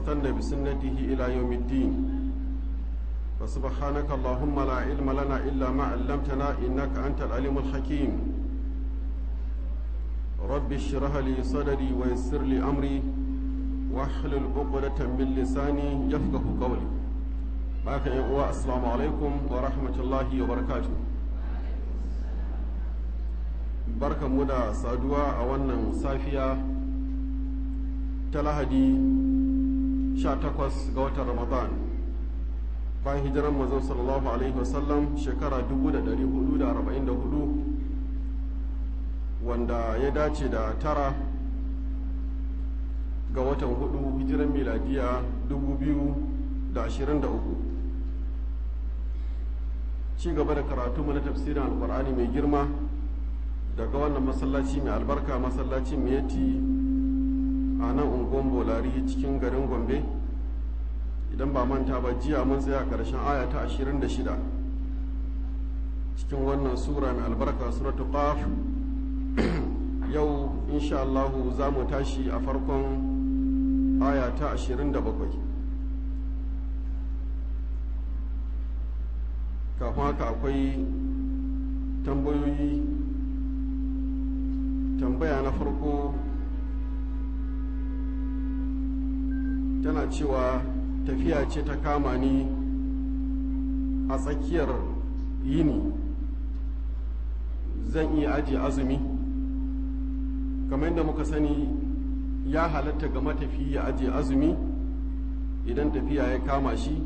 واستنى بسنته إلى يوم الدين فسبحانك اللهم لا علم لنا إلا ما علمتنا إنك أنت العليم الحكيم رب اشرح لي صدري ويسر لي أمري واحلل عقدة من لساني يفقه قولي باك السلام عليكم ورحمة الله وبركاته barkan mu da saduwa a wannan safiya ta lahadi 18 ga watan ramadan bayan hijiran mazan sallallahu alaihi wasallam shekara 1444 wanda ya dace da tara ga watan hudu hijiran miladiya 2023 ci gaba da karatu na tafsirin alkur'ani mai girma daga wannan masallaci mai albarka masallaci miyati a nan unguwan bolari cikin garin gombe idan ba manta ba jiya mun tsaya karshen aya ta 26 cikin wannan sura mai albarka suratul qaf yau insha Allah za mu tashi a farkon aya ta 27 kafin haka akwai tambayoyi tambaya na farko tana cewa tafiya ce ta kama ni a tsakiyar yini zan iya ajiye azumi kamar yadda muka sani ya halatta ga matafi ya ajiye azumi idan tafiya ya kama shi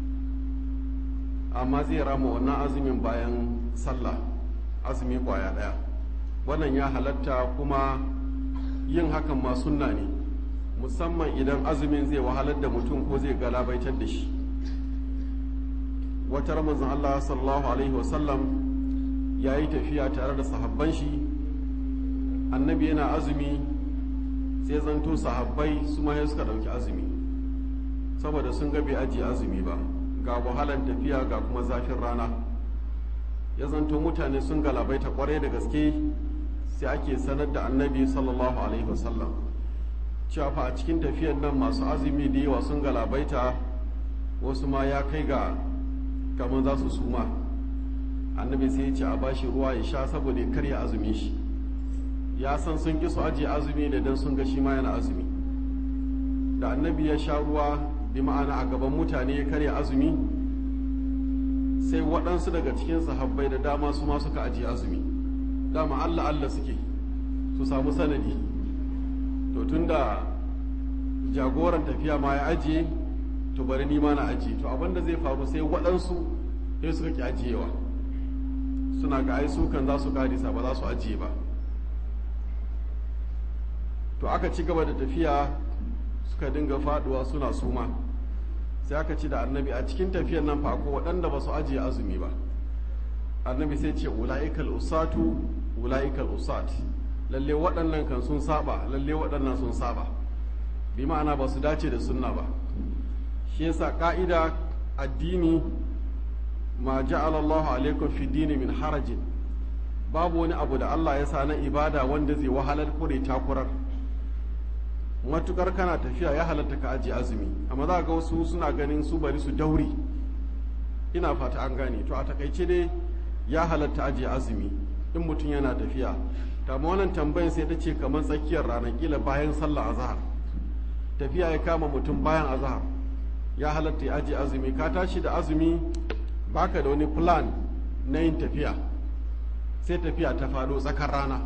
amma zai rama wannan azumin bayan sallah azumi kwaya daya wannan ya halatta kuma yin hakan ma sunna ne musamman idan azumin zai wahalar da mutum ko zai galabaitar da shi wata ramazan Allah sallallahu alaihi wasallam ya yi tafiya tare da sahabban shi annabi yana azumi sai zanto sahabbai su ma suka ɗauki azumi saboda sun ga bai ajiye azumi ba ga wahalan tafiya ga kuma zafin rana ya zanto mutane sun galabaita kwarai da gaske sai ake sanar da annabi sallallahu alaihi wasallam cewa fa a cikin tafiyar nan masu azumi da yawa sun galabaita wasu ma ya kai ga kamar za su suma annabi sai ya ce a bashi ruwa ya sha saboda ya karya azumi shi ya san sun ki su ajiye azumi da dan sun ga shi ma yana azumi da annabi ya sha ruwa bi ma'ana a gaban mutane ya karya azumi sai waɗansu daga cikin sahabbai da dama su ma suka ajiye azumi dama allah allah suke su samu sanadi to tunda jagoran tafiya ma ya ajiye to bari ni ma na ajiye to abinda zai faru sai waɗansu sai suka ki ajiyewa suna ga ai sukan za su karisa ba za su ajiye ba to aka ci gaba da tafiya suka dinga faduwa suna suma sai aka ci da annabi a cikin tafiyar nan fa ko waɗanda ba su ajiye azumi ba annabi sai ce ula'ikal usatu ula'ikal usat lalle waɗannan kan sun saba lalle waɗannan sun saba bi ma'ana ba su dace da sunna ba shi yasa ka'ida addini ma ja'ala Allahu alaikum fi dini min harajin babu wani abu da Allah ya sa na ibada wanda zai wahalar kure takurar matukar kana tafiya ya halatta ka ajiye azumi amma za ga wasu suna ganin su bari su dauri ina fata an gane to a takaice dai ya halatta ajiye azumi in mutum yana tafiya ta wannan tambayin sai ta ce kamar tsakiyar ranar kila bayan sallah azhar tafiya ya kama mutum bayan azhar ya halatta ya ajiye azumi ka tashi da azumi baka da wani plan na yin tafiya sai tafiya ta faɗo tsakar rana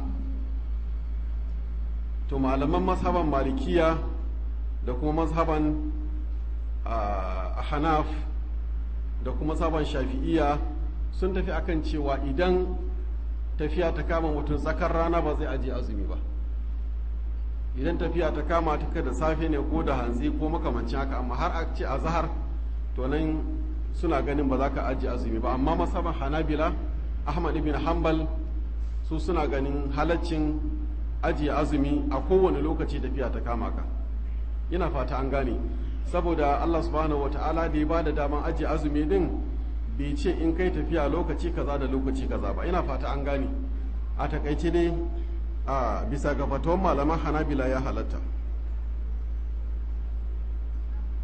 to malaman mazhaban malikiya da kuma mazhaban hanaf da kuma mazhaban shafi'iya sun tafi akan cewa idan tafiya ta kama mutum tsakar rana ba zai ajiye azumi ba idan tafiya ta kama ta da safe ne ko da hantsi ko makamancin haka amma har a ce a zahar to nan suna ganin ba za ka ajiye azumi ba amma masaban hanabila ahmad ibn hanbal su suna ganin halaccin ajiye azumi a kowane lokaci tafiya ta kama ka ina fata an gane saboda allah subhanahu wata'ala da ya ba da daman ajiye azumi din bai ce in kai tafiya lokaci kaza da lokaci kaza ba ina fata an gane a takaice dai a bisa ga fatawan malaman hanabila ya halatta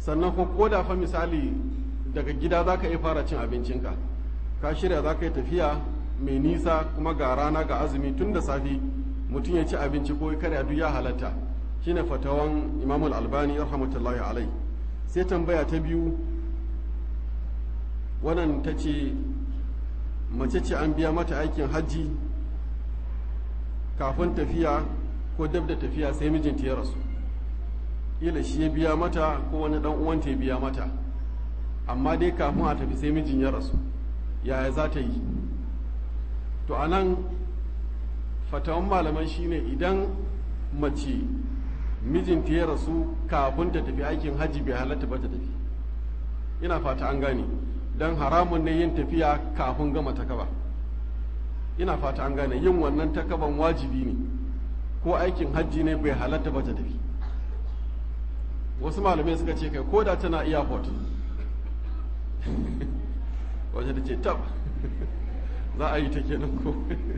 sannan ko koda fa misali daga gida za ka iya fara cin abincinka ka shirya za ka yi tafiya mai nisa kuma ga rana ga azumi tun da safe mutum ya ci abinci ko karya duk ya halatta shine fatawan imamul albani rahmatullahi alai sai tambaya ta biyu wannan ta ce mace ce an biya mata aikin hajji kafin tafiya ko dab da tafiya sai mijinta ya rasu kila shi ya biya mata ko wani dan uwanta ya biya mata amma dai kafin a tafi sai mijin ya rasu yaya za ta yi to a nan fatawan malaman shine idan mace mijinta ya rasu kafin ta tafi aikin hajji bai halatta ba ta tafi ina fata an gane don haramun ne yin tafiya kafin gama takaba ina fata an gane yin wannan takaban wajibi ne ko aikin hajji ne bai halatta ba ta tafi wasu malamai suka ce kai ko da tana airport waje da ce tab za a yi ta kenan ko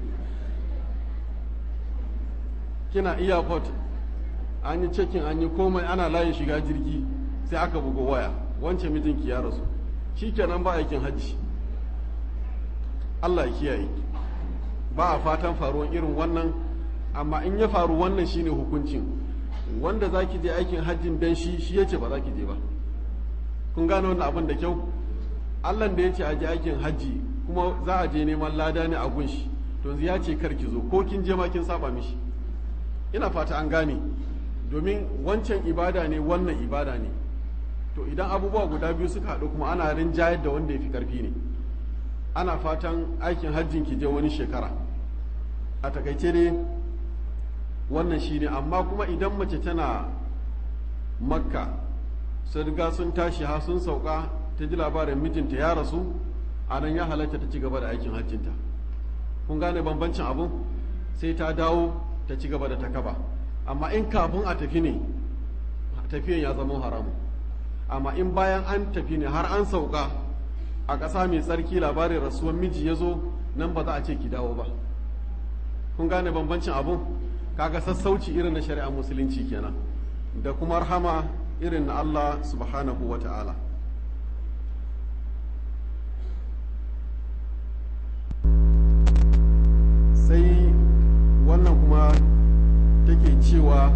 kina airport an yi cekin an yi komai ana layin shiga jirgi sai aka bugo waya wancan mijinki ya rasu shi kenan ba aikin hajji Allah ya kiyaye ba a fatan faruwan irin wannan amma in ya faru wannan shine hukuncin wanda za ki je aikin hajjin dan shi shi ya ce ba za ki je ba kun gane wannan abin da kyau Allah da ya ce a je aikin hajji kuma za a je neman lada ne a gunshi to ya ce kar ki zo ko kin je ma kin saba mishi ina fata an gane domin wancan ibada ne wannan ibada ne to idan abubuwa guda biyu suka haɗu kuma ana rinjayar da wanda ya fi ƙarfi ne ana fatan aikin hajjin ki je wani shekara a takaice ne wannan shi ne amma kuma idan mace tana makka sun riga sun tashi ha sun sauka ta ji labarin mijinta ya rasu a nan ya halatta ta ci gaba da aikin hajjinta kun gane bambancin abu sai ta dawo ta ci gaba da takaba amma in kafin a tafi ne tafiyan ya zama haramu amma in bayan an tafi ne har an sauka a ƙasa mai tsarki labarin rasuwar miji ya zo nan ba za a ce ki dawo ba kun gane bambancin abu kaga sassauci irin na shari'ar musulunci kenan da kuma rahama irin na Allah subhanahu wa ta'ala sai wannan kuma take cewa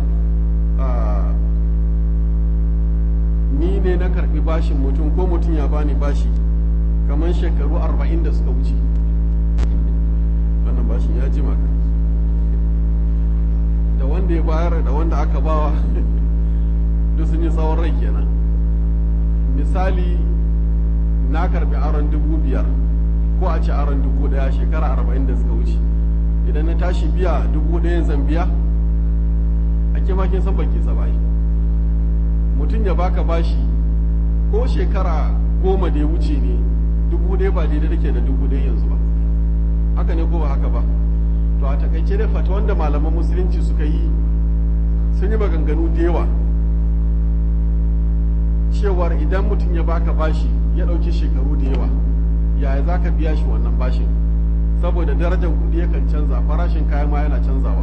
ni ne na karbi bashin mutum ko mutum ya bani bashi kamar shekaru arba'in da suka wuce wannan bashin ya ji maka da wanda ya bayar da wanda aka bawa duk sun yi tsawon rai kenan misali na karbi aron dubu biyar ko a ci aron dubu daya shekara arba'in da suka wuce idan na tashi biya dubu ɗayan zan biya a kima kin san baki sa bai mutum ya baka bashi ko shekara goma da ya wuce ne dubu ɗaya ba daidai take da dubu ɗaya yanzu ba haka ne ko ba haka ba to a takaice da fata wanda malaman musulunci suka yi sun yi maganganu da yawa cewar idan mutum ya baka bashi ya ɗauki shekaru da yawa yaya za ka biya shi wannan bashin saboda darajar kuɗi yakan canza farashin kayan ma yana canzawa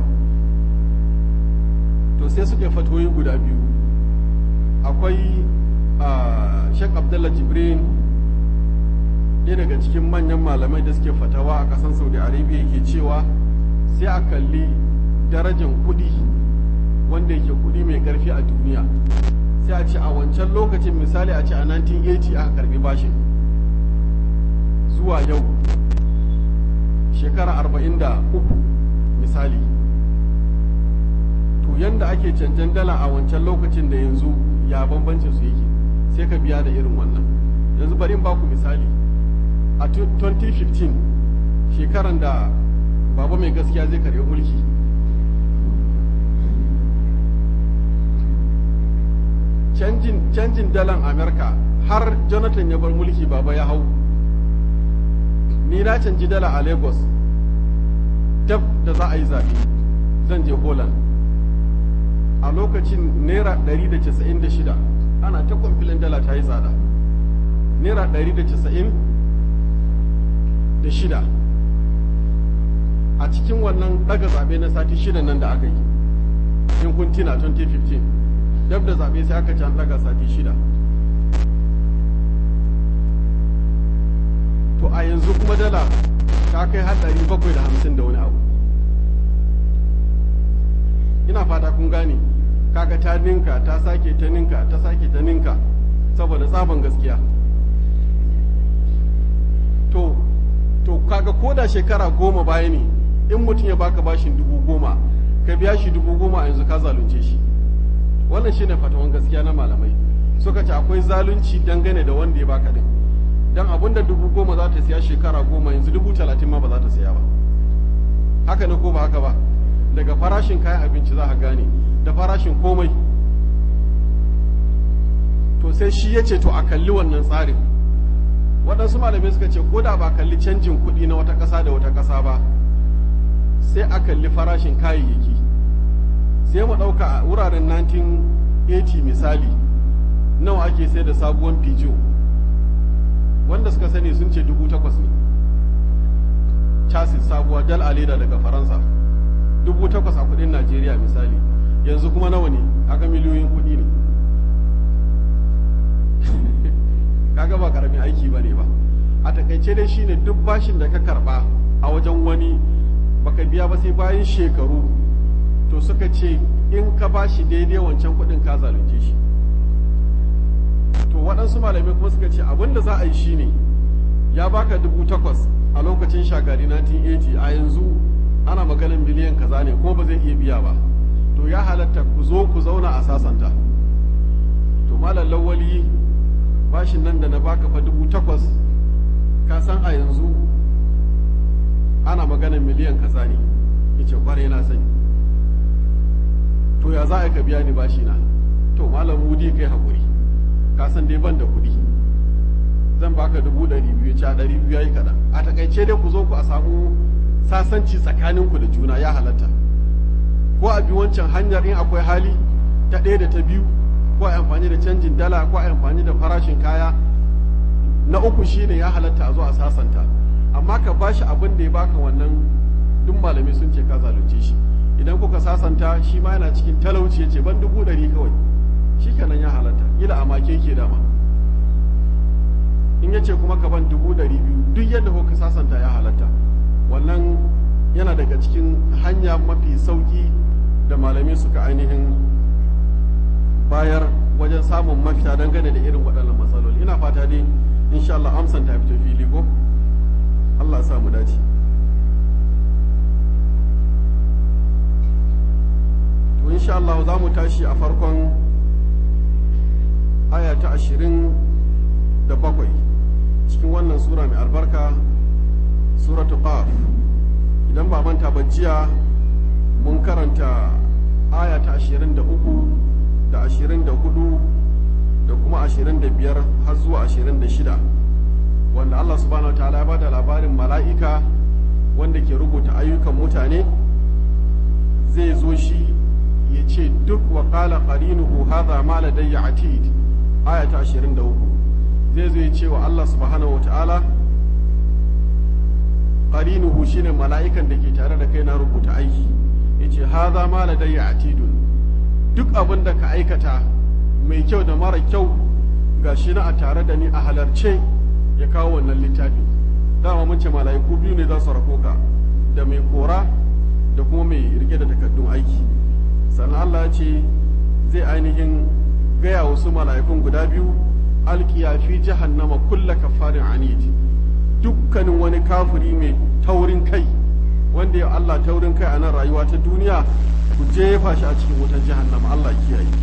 to sai suke fatoyi guda biyu akwai sheikh abdullah jibrin ɗaya daga cikin manyan malamai da suke fatawa a ƙasar saudi arabia ke cewa sai a kalli darajar kuɗi wanda yake kuɗi mai ƙarfi a duniya sai a ce a wancan lokacin misali a ce a 1980 aka karbi bashin zuwa yau shekara 43 misali to yanda ake canjan dala a wancan lokacin da yanzu ya bambancin su yake sai ka biya da irin wannan yanzu bari in baku misali a 2015 shekaran da baba mai gaskiya zai karbi mulki canjin dalan amerika har jonathan ya bar mulki baba ya hau ni na canji dala a lagos dab da za a yi zaɓe zan je holland a lokacin naira 196 ana ta kwamfilin dala ta yi tsada naira 196 a cikin wannan daga zaɓe na sati shida nan da aka yi in kun tina 2015 dab da zaɓe sai aka can daga sati shida to a yanzu kuma dala ta kai har ɗari bakwai da hamsin da wani abu ina fata kun gane kaga ta ninka ta sake ta ninka ta sake ta ninka saboda tsaban gaskiya to to kaga ko da shekara goma baya ne in mutum ya baka bashin dubu goma ka biya shi dubu goma a yanzu ka zalunce shi wannan shine fatawan gaskiya na malamai suka ce akwai zalunci dangane da wanda ya baka din dan abun da dubu goma za ta siya shekara goma yanzu dubu talatin ma ba za ta siya ba haka ne ko ba haka ba daga farashin kayan abinci za ka gane da farashin komai to sai shi ya ce to a kalli wannan tsarin waɗansu malamai suka ce ko da ba kalli canjin kuɗi na wata ƙasa da wata ƙasa ba sai a kalli farashin kayayyaki sai mu ɗauka a wuraren 1980 misali nawa ake sai da sabuwar pijo wanda suka sani sun ce dubu takwas ne chassis sabuwa dal a leda daga faransa dubu takwas a kudin najeriya misali yanzu kuma nawa ne aka miliyoyin kudi ne kaga ba karamin aiki ba ne ba a takaice dai shine duk bashin da ka karba a wajen wani baka biya ba sai bayan shekaru to suka ce in ka bashi daidai wancan kudin ka zalunce shi to waɗansu malamai kuma suka ce abin da za a yi shine ya baka dubu takwas a lokacin shagari 1980 a yanzu ana maganin miliyan kaza ne kuma ba zai iya biya ba to ya halatta ku zo ku zauna a sasanta to malam lawali bashin nan da na baka fa dubu takwas ka san a yanzu ana maganin miliyan kaza ne yace kwarai na sani to ya za a ka biya ni bashi na to malam mudi kai hakuri ka san dai ban da kuɗi zan baka dubu ɗari biyu ca ɗari biyu yayi kaɗan a takaice dai ku zo ku a samu sasanci tsakaninku da juna ya halatta ko a bi wancan hanyar in akwai hali ta ɗaya da ta biyu ko a amfani da canjin dala ko a amfani da farashin kaya na uku shine ya halatta a zo a sasanta amma ka bashi abin da ya baka wannan duk malamai sun ce ka zalunce shi idan kuka sasanta shi ma yana cikin talauci ya ce ban dubu ɗari kawai shi kenan ya halatta ila a make ke dama in ya ce kuma ka ban dubu ɗari biyu duk yadda kuka sasanta ya halatta wannan yana daga cikin hanya mafi sauki da malamai suka ainihin bayar wajen samun mafita dangane da irin waɗannan matsaloli ina fata dai insha Allah amsan ta fito fili ko Allah sa mu dace to insha Allah za mu tashi a farkon aya ta ashirin da bakwai cikin wannan sura mai albarka suratu qaf idan ba manta ba jiya mun karanta aya ta ashirin da uku da ashirin da hudu da kuma ashirin da biyar har zuwa ashirin da shida wanda Allah subhanahu wa ta'ala ya bada labarin mala'ika wanda ke rubuta ayyukan mutane zai zo shi ya ce duk wa qala qarinuhu hadha ma ladayya atid aya ta 23 zai zo ya ce wa Allah subhanahu wa ta'ala qarinuhu shine mala'ikan da ke tare da kai na rubuta aiki yace hadha ma ladayya atidun duk abin da ka aikata mai kyau da mara kyau ga shi na a tare da ni a halarce ya kawo wannan littafi dama mun ce mala'iku biyu ne za su rako ka da mai kora da kuma mai rike da takardun aiki sannan Allah ya ce zai ainihin gaya wasu mala'ikun guda biyu alkiya fi jahannama kulla kafarin anid dukkanin wani kafiri mai taurin kai wanda ya Allah taurin kai a nan rayuwa ta duniya ku jefa shi a cikin wutar jahannama Allah kiyaye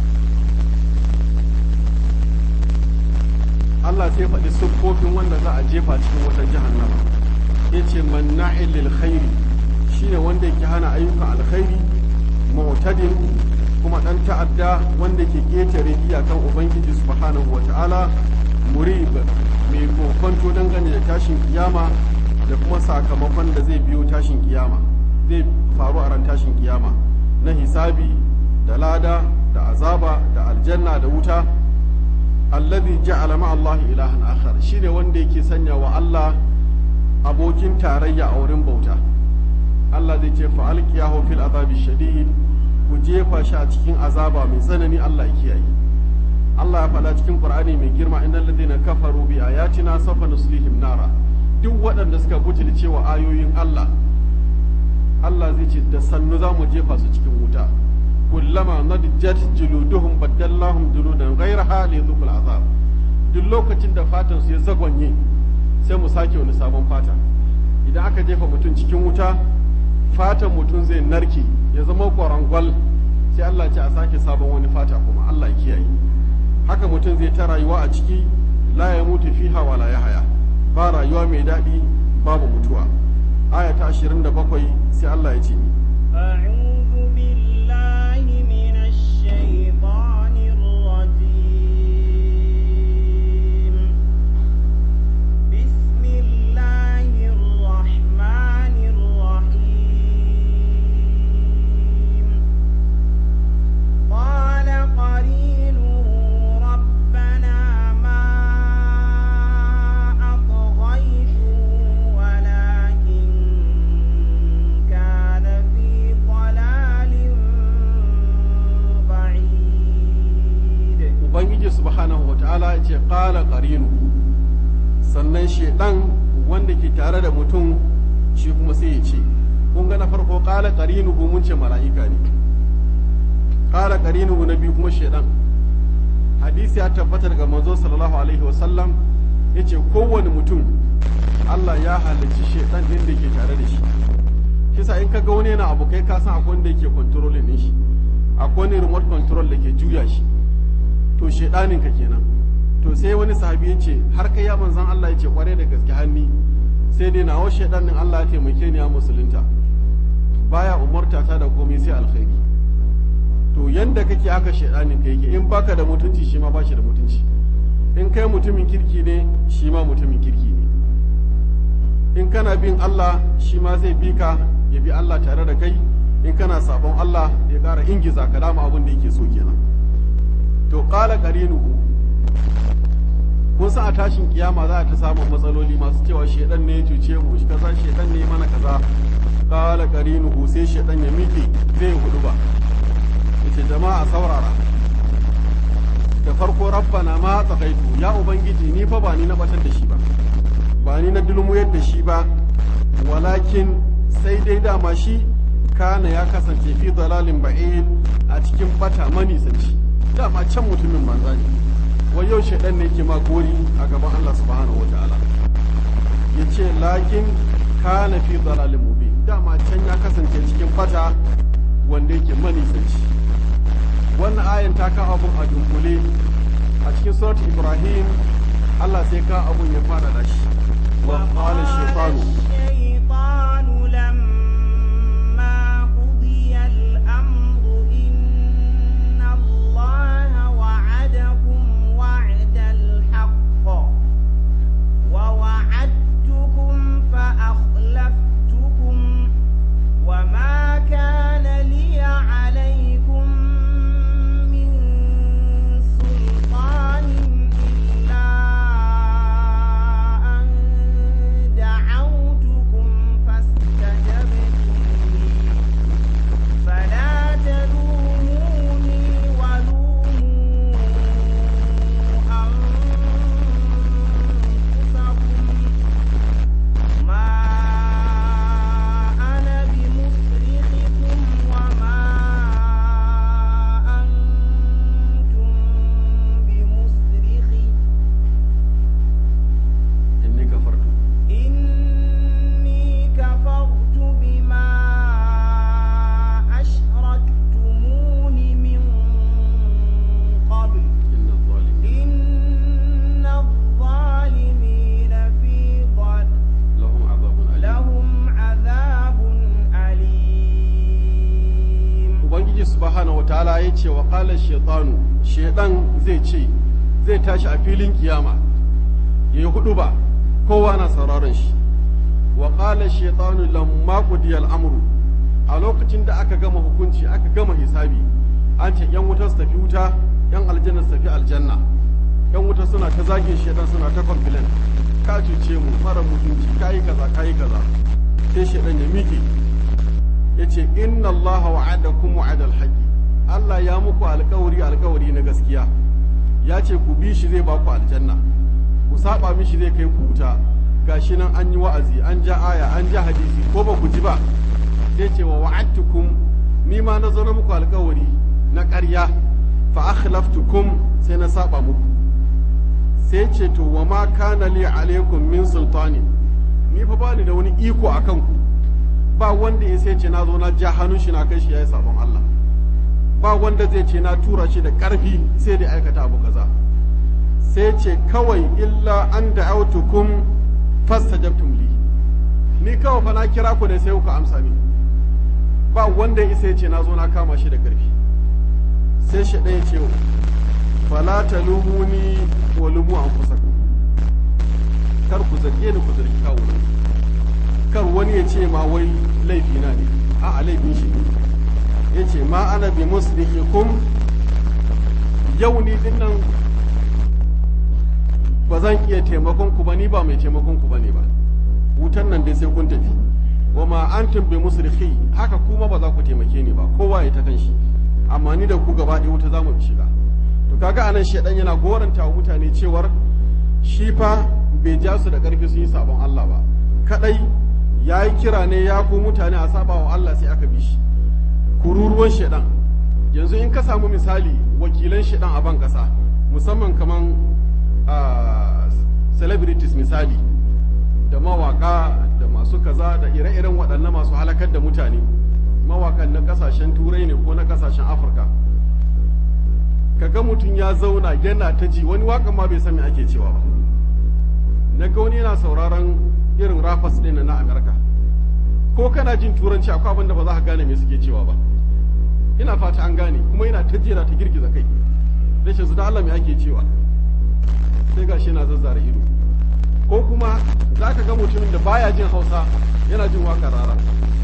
Allah sai faɗi siffofin wanda za a jefa cikin wutar jahannama ya ce manna'il lil khairi shine wanda yake hana ayyukan alkhairi mu'tadin kuma dan ta'adda wanda ke ƙetare iyakan ubangiji subhanahu wata'ala murib mai kokonto dangane da tashin kiyama da kuma sakamakon da zai biyo tashin kiyama zai faru a ran tashin kiyama na hisabi da lada da azaba da aljanna da wuta alladhi ja'ala ma Allah ilahan akhar shine wanda yake sanya wa Allah abokin tarayya a wurin bauta Allah zai ce fa alqiyahu fil azabi shadid ku jefa shi a cikin azaba mai tsanani Allah ya kiyaye Allah ya faɗa cikin Qur'ani mai girma innal ladina kafaru bi ayatina sawfa nuslihim nara duk waɗanda suka butulce wa ayoyin Allah Allah zai ce da sannu za mu jefa su cikin wuta kullama nadjat juluduhum baddallahum juludan ghayraha li yadhuqul azab duk lokacin da fatan su ya zagwanye sai mu sake wani sabon fata idan aka jefa mutum cikin wuta fatan mutum zai narke ya zama kwarangwal sai Allah ce a sake sabon wani fata kuma Allah ya kiyaye haka mutum zai ta rayuwa a ciki la ya mutu fiha wa la haya ba rayuwa mai daɗi babu mutuwa aya ta 27 sai Allah ya ce أعوذ بالله من الشيطان الرجيم بسم الله الرحمن الرحيم قال قرينه ربنا ما أطغيته ولكن كان في ضلال بعيد ubangiji subhanahu wata'ala ya ce qala qarinu sannan shedan wanda ke tare da mutum shi kuma sai ya ce kun ga na farko qala qarinuhu mun ce mala'ika ne qala qarinuhu na biyu kuma shedan hadisi ya tabbata daga manzo sallallahu alaihi wasallam yace kowane mutum Allah ya halicci shedan din da ke tare da shi kisa in kaga wani yana abu kai ka san akwai wanda yake controlling din shi akwai wani remote control da ke juya shi to shedanin ka kenan to sai wani sahabi ya ce har kai ya manzan Allah ya ce kware da gaske hanni sai dai nawa shedanin Allah ya taimake ni ya musulunta baya umarta ta da komai sai alkhairi to yanda kake haka shedanin ka yake in baka da mutunci shi ma bashi da mutunci in kai mutumin kirki ne shi ma mutumin kirki ne in kana bin Allah shi ma zai bi ka ya bi Allah tare da kai in kana sabon Allah ya ƙara ingiza ka dama abin da yake so kenan to qala qarinuhu kun san a tashin kiyama za a ta samun matsaloli masu cewa shedan ne ya cuce mu shi kaza shedan ne ya mana kaza qala qarinuhu sai shedan ya miƙe zai hudu ba yace jama'a saurara da farko rabbana ma tsakaitu ya ubangiji ni fa ba ni na batar da shi ba ba ni na dulmuyar da shi ba walakin sai dai dama shi kana ya kasance fi dalalin ba'id a cikin bata manisanci dama can mutumin banza ne wai yau shaidan ne ke ma gori a gaban Allah subhanahu wa ta'ala ya ce lakin kana fi dalalin mubin dama can ya kasance cikin bata wanda yake manisanci wannan ayan ta kawo abun a dunkule a cikin surat ibrahim Allah sai ka abun ya fara da shi wa qala shaytanu الشيطان لما قضي الأمر إن الله وعدكم وعد الحق ووعدتكم فأخلفتكم وما كان لي عليكم من سلطان إلا أن دعوتكم فاستجبتم لي فلا تلوموني ولوموا أنفسكم ما أنا بمصرخكم وما أنتم بمصرخي inni kafartu إني كفرت بما أشركتمون من قبل inna zalimin إن الظالمين في ضل lahum azabun alim لهم عذاب أليم ubangiji subhanahu wataala ya ce wa qala shaytanu shaydan zai ce zai tashi a filin kiyama yayi hudu ba kowa na sauraron shi wa qala shaytanu lamma qudiya al-amru a lokacin da aka gama hukunci aka gama hisabi an ce yan wuta su tafi wuta yan aljanna su tafi aljanna yan wuta suna ta zagin shaytan suna ta complain ka cuce mu mara mutunci kayi kaza kayi kaza sai shaydan ya miƙe ya ce inna allaha wa'adakum wa'adal haqqi Allah ya muku alkawari alkawari na gaskiya ya ce ku bi shi zai ba ku aljanna ku saba mishi zai kai ku wuta gashi nan an yi wa'azi an ja aya an ja hadisi ko ba ku ji ba sai ce wa wa'adtukum ni ma na zo na muku alkawari na ƙarya fa akhlaftukum sai na saba muku sai ce to wa ma kana li alaikum min sultani ni fa bani da wani iko akan ku ba wanda ya sai ce na zo na ja hannun shi na kai shi yayi sabon Allah ba wanda zai ce na tura shi da ƙarfi sai da aikata abu kaza sai ce kawai illa an da'autukum fastajabtum li ni kawai fa na kira ku ne sai kuka amsa ni ba wanda ya isa ya ce na zo na kama shi da ƙarfi sai shi ɗaya ce fala talumuni wa lumu anfusakum kar ku zarge ni ku zargi kawo kar wani ya ce ma wai laifi na ne a'a laifin shi ne ya ce ma ana bi muslihikum yau ni din nan ba zan iya taimakon ku ba ni ba mai taimakon ku bane ba wutan nan dai sai kun tafi wa ma antum bi musrihi haka kuma ba za ku taimake ni ba kowa ya ta kan shi amma ni da ku gaba ɗaya wuta za mu shiga to kaga anan shedan yana goranta wa mutane cewar shi fa bai ja su da ƙarfi sun yi sabon Allah ba kadai ya yi kira ne ya ku mutane a saba wa Allah sai aka bi shi kururuwan shedan yanzu in ka samu misali wakilan shedan a ban kasa musamman kaman celebrities misali da mawaka da masu kaza da ire-iren waɗannan masu halakar da mutane mawakan na kasashen turai ne ko na kasashen afirka kaga mutum ya zauna yana ta ji wani wakan ma bai san me ake cewa ba na ga wani yana sauraron irin rappers ɗin na amerika ko kana jin turanci akwai abin da ba za ka gane me suke cewa ba ina fata an gane kuma yana ta jera ta girgiza kai rashin su da Allah me ake cewa sai gashi yana zazzara ido ko kuma za ka ga mutumin da baya jin hausa yana jin waka rara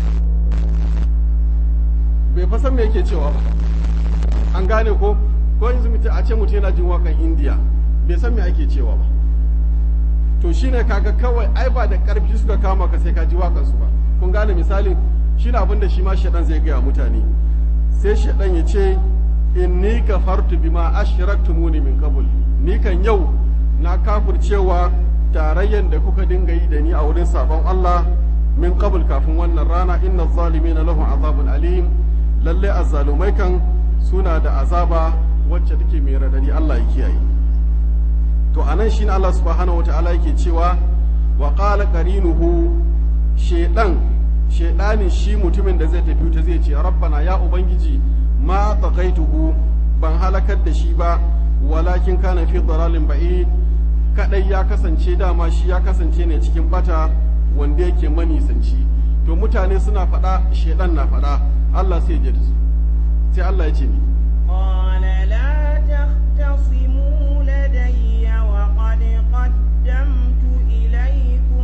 bai fa san me yake cewa ba an gane ko ko yanzu mutum a ce mutum yana jin wakan indiya bai san me ake cewa ba to shine kaga kawai ai ba da karfi suka kama ka sai ka ji wakan su ba kun gane misali shine abin da shi ma shaɗan zai gaya mutane sai shaɗan ya ce inni kafartu bima ashraktumuni min qabl ni kan yau na kafircewa tarayyan da kuka dinga yi da ni a wurin sabon Allah min qabl kafin wannan rana inna zalimina lahum azabun alim lalle azzalumai kan suna da azaba wacce take mai radadi Allah ya kiyaye to anan shine Allah subhanahu wataala yake cewa wa qala qarinuhu shedan shedanin shi mutumin da zai tafi ta zai ce rabbana ya ubangiji ma taqaituhu ban halakar da shi ba walakin kana fi dalalin ba'id kadai ya kasance dama shi ya kasance ne cikin bata wanda yake manisanci to mutane suna faɗa shedan na faɗa Allah sai ya su sai Allah ya ce ni قال لا تختصموا لدي وقد قدمت إليكم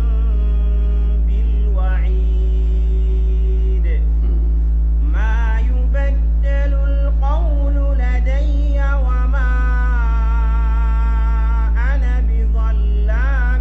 بالوعيد ما يبدل القول لدي وما أنا بظلام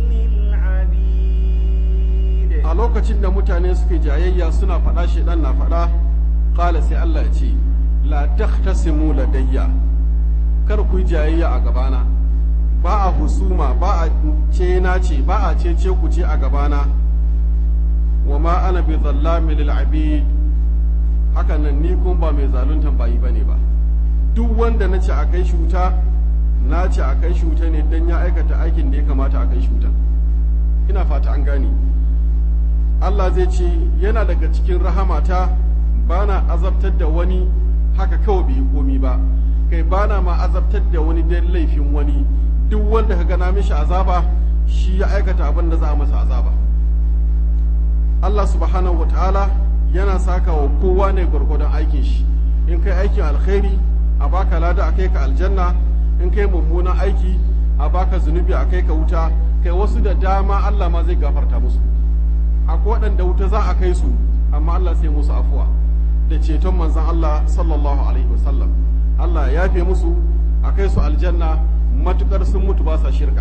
للعبيد a lokacin da mutane suke jayayya suna faɗa shedan na faɗa qala sai Allah ya ce la takhtasimu ladayya kar ku yi jayayya a gabana ba a husuma ba a ce na ce ba a ce ce ku ce a gabana wa ma ana bi zallami lil abid hakan nan ni kun ba mai zaluntan bayi bane ba duk wanda na ce a kai shi wuta na ce a kai shi wuta ne dan ya aikata aikin da ya kamata a kai shi wuta ina fata an gane Allah zai ce yana daga cikin rahamata bana azabtar da wani haka kawai bai yi komi ba kai bana ma azabtar da wani dan laifin wani duk wanda ka gana mishi azaba shi ya aikata abin da za a masa azaba Allah subhanahu wataala yana saka wa kowa ne gwargwadon aikin shi in kai aikin alkhairi a baka lada a kai ka aljanna in kai mummunan aiki a baka zunubi a kai ka wuta kai wasu da dama Allah ma zai gafarta musu akwai waɗanda wuta za a kai su amma Allah sai musu afuwa da ceton manzon Allah sallallahu alaihi wasallam Allah ya yafe musu a kai su aljanna matukar sun mutu ba sa shirka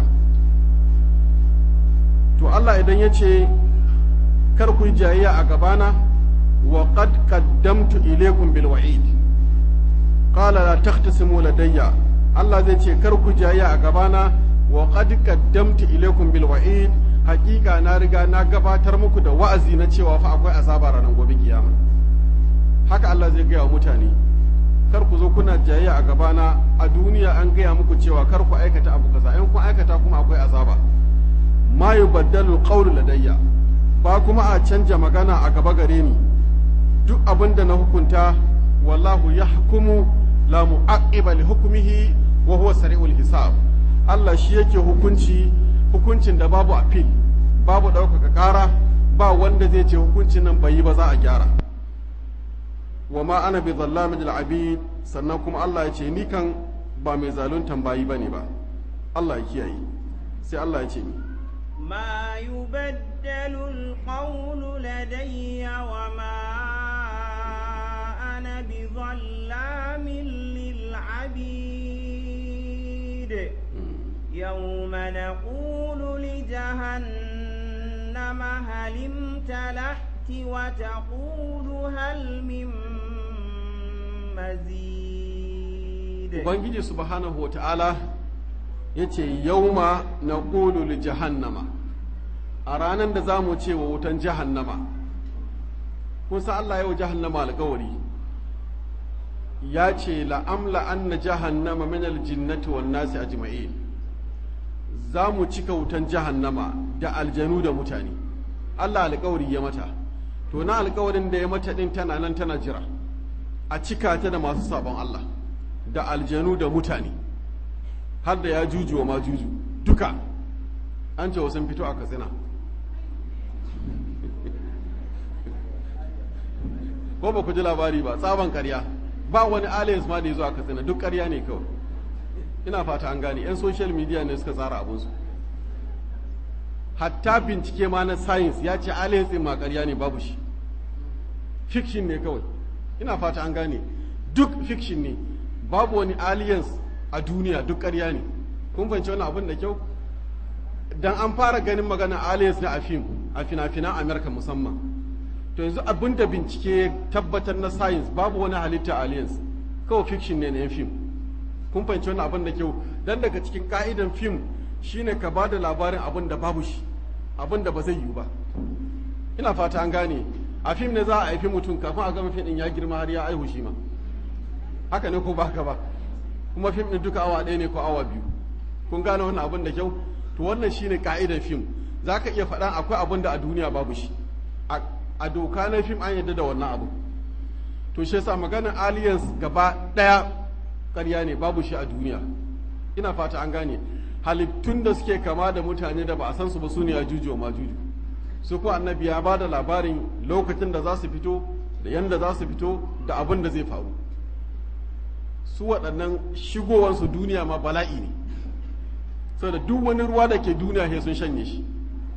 to Allah idan ya ce kar ku yi jayayya a gabana wa qad qaddamtu ilaykum bil wa'id qala la tahtasimu ladayya Allah zai ce kar ku jayayya a gabana wa qad qaddamtu ilaykum bil wa'id haqiqa na riga na gabatar muku da wa'azi na cewa fa akwai azaba ranar gobe kiyama haka Allah zai gaya wa mutane kar ku zo kuna jayayya a gabana a duniya an gaya muku cewa kar ku aikata abu kaza in kun aikata kuma akwai azaba ma yubaddalu qawlu ladayya ba kuma a canja magana a gaba gare ni duk abin da na hukunta wallahu yahkumu la mu'aqqiba li hukmihi wa huwa sari'ul hisab Allah shi yake hukunci hukuncin da babu appeal babu ɗaukaka ƙara ba wanda zai ce hukuncin nan bai yi ba za a gyara wa ma ana bi zallamin lil abid sannan kuma Allah ya ce ni kan ba mai zaluntan bayi bane ba Allah ya kiyaye sai Allah ya ce ni ما يبدل القول لدي وما أنا بظلام للعبيد يوم نقول لجهنم هل امتلأت وتقول هل من مزيد Ubangiji subhanahu wa ta'ala ya ce yauma na li jahannama a ranar da za mu ce wa wutan jahannama kun san Allah yau jahannama alkawari ya ce la'amla anna jahannama min aljinnati wan nasi ajma'in za mu cika wutan jahannama da aljanu da mutane Allah alkawari ya mata to na alkawarin da ya mata din tana nan tana jira a cika ta da masu sabon Allah da aljanu da mutane har da ya juju wa ma juju duka an ce sun fito a katsina ko ba ku ji labari ba tsaban karya ba wani aliens ma da ya zo a katsina duk karya ne kawai ina fata an gane yan social media ne suka tsara abinsu hatta bincike ma na science ya ce aliens din ma karya ne babu shi fiction ne kawai ina fata an gane duk fiction ne babu wani aliens a duniya duk ƙarya ne kun fahimci wani abin da kyau dan an fara ganin magana aliens ne a fim a fina-finan america musamman to yanzu abin da bincike tabbatar na science babu wani halitta aliens kawai fiction ne na yan fim kun fahimci wani abin da kyau dan daga cikin ka'idan fim shine ka ba da labarin abin da babu shi abin da ba zai yiwu ba ina fata an gane a fim ne za a haifi mutum kafin a gama fim din ya girma har ya aihu shi ma haka ne ko ba haka ba kuma fim ɗin duka awa ɗaya ne ko awa biyu kun gane wannan abin da kyau to wannan shine ka'idar fim za ka iya faɗan akwai abin da a duniya babu shi a doka na fim an yadda da wannan abu to shi yasa maganar aliens gaba ɗaya ƙarya ne babu shi a duniya ina fata an gane halittun da suke kama da mutane da ba a san su ba su ne a juju ma juju su ko annabi ya ba da labarin lokacin da za su fito da yanda za su fito da abin da zai faru su waɗannan shigowansu duniya ma bala'i ne saboda duk wani ruwa da ke duniya sai sun shanye shi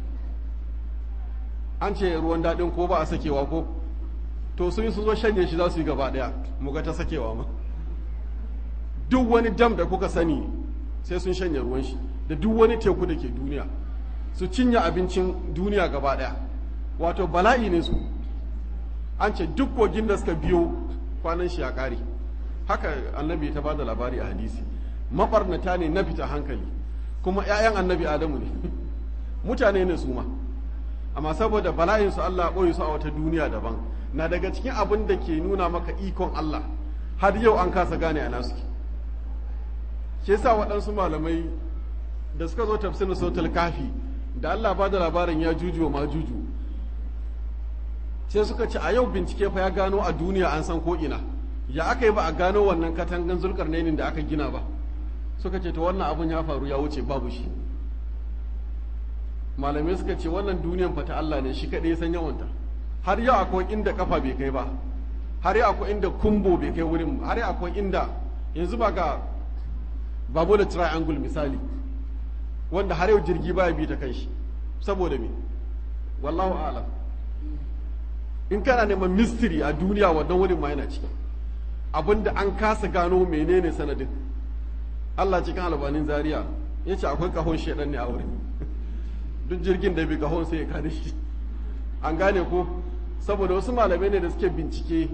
an ce ruwan daɗin ko ba a sakewa ko to sun yi su zo shanye shi za su yi gaba ɗaya mu ga ta sakewa ma duk wani dam da kuka sani sai sun shanye ruwan shi da duk wani teku da ke duniya su cinye abincin duniya gaba ɗaya wato bala'i ne su an ce duk kogin da suka biyo kwanan shi ya ƙare haka annabi ta bada labari a hadisi mabarnata ne na fita hankali kuma 'ya'yan annabi adamu ne mutane ne su ma amma saboda bala'in su Allah ɓoye su a wata duniya daban na daga cikin abin da ke nuna maka ikon Allah har yau an kasa gane a nasu ke yasa waɗansu malamai da suka zo tafsirin sautul kafi da Allah ba da labarin ya juju ma juju sai suka ce a yau bincike fa ya gano a duniya an san ko ina ya aka yi ba a gano wannan katangan zulkarnainin da aka gina ba suka ce ta wannan abun ya faru ya wuce babu shi malamai suka ce wannan duniyan fata Allah ne shi kaɗai san yawanta har yau akwai inda kafa bai kai ba har yau akwai inda kumbo bai kai wurin har yau akwai inda yanzu ba ga babu da triangle misali wanda har yau jirgi baya bi ta kan shi saboda me wallahu a'lam in kana neman mystery a duniya wannan wurin ma yana ciki abinda an kasa gano menene sanadin Allah cikin albanin zaria ya ce akwai kahon shaidan ne a wurin duk jirgin da bi kahon sai ya kare shi an gane ko saboda wasu malamai ne da suke bincike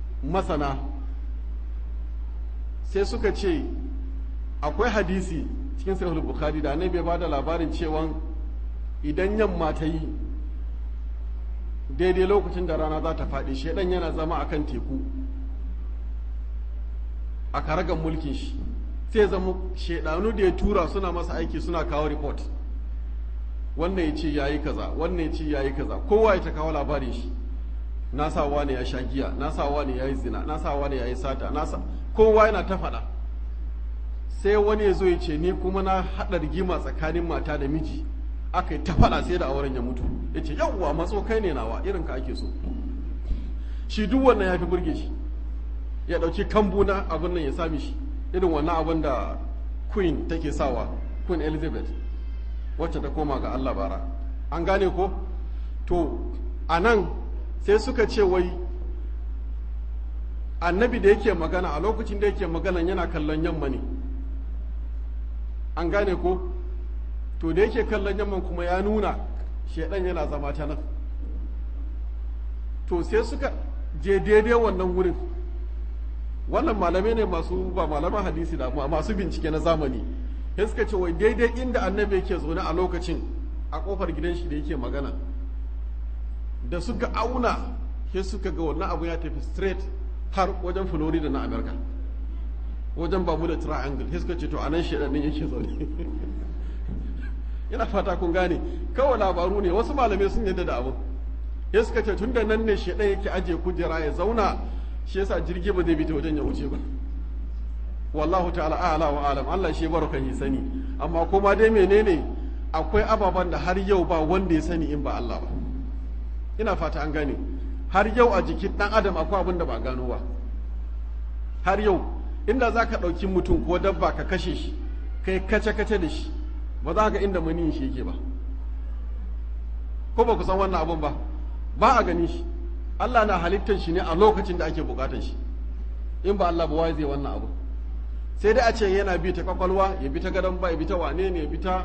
masana sai suka ce akwai hadisi cikin sahih bukhari da annabi ya bada labarin cewa idan yamma ta yi daidai lokacin da rana za ta faɗi shaidan yana zama akan teku a karagan mulkin shi sai zama shaidanu da ya tura suna masa aiki suna kawo report wannan ya ce ya yi kaza wannan ya ce ya yi kaza kowa ya ta kawo labarin shi na sa wani ya sha giya na sa wani ya yi zina na sa wani ya yi sata na sa kowa yana ta faɗa sai wani ya zo ya ce ni kuma na haɗa rigima tsakanin mata da miji aka yi ta faɗa sai da auren ya mutu ya ce yawwa matso kai ne nawa irin ka ake so shi duk wannan ya fi burge shi ya ɗauki kambu na abin nan ya sami shi irin wannan abin da queen take sawa queen elizabeth wacce ta koma ga allah bara an gane ko to a nan sai suka ce wai annabi da yake magana a lokacin da yake magana yana kallon yamma ne an gane ko to da yake kallon yamman kuma ya nuna shaidan yana zama ta nan to sai suka je daidai wannan wurin wannan malamai ne masu ba malaman hadisi da masu bincike na zamani sai suka ce wai daidai inda annabi yake zaune a lokacin a kofar gidan shi da yake magana da suka auna sai suka ga wannan abu ya tafi straight har wajen florida na america wajen bamu da triangle sai suka ce to anan shaidan yake zaune ina fata kun gane kawai labaru ne wasu malamai sun yadda da abu ya suka ce tun da nan ne shaɗa yake ajiye kujera ya zauna shi yasa jirgi ba zai bi ta wajen ya wuce ba wallahu ta'ala a'la wa alam Allah shi baro kan yi sani amma kuma dai menene akwai ababen da har yau ba wanda ya sani in ba Allah ba ina fata an gane har yau a jikin dan adam akwai abin da ba gano ba har yau inda za ka ɗauki mutum ko dabba ka kashe shi kai kace-kace da shi ba za ga inda maniyin shi yake ba ko ba ku san wannan abun ba ba a gani shi Allah na halittar shi ne a lokacin da ake bukatar shi in ba Allah ba wai zai wannan abu sai dai a ce yana bi ta kwakwalwa ya bi ta gadon ba ya bi ta wane ne ya bi ta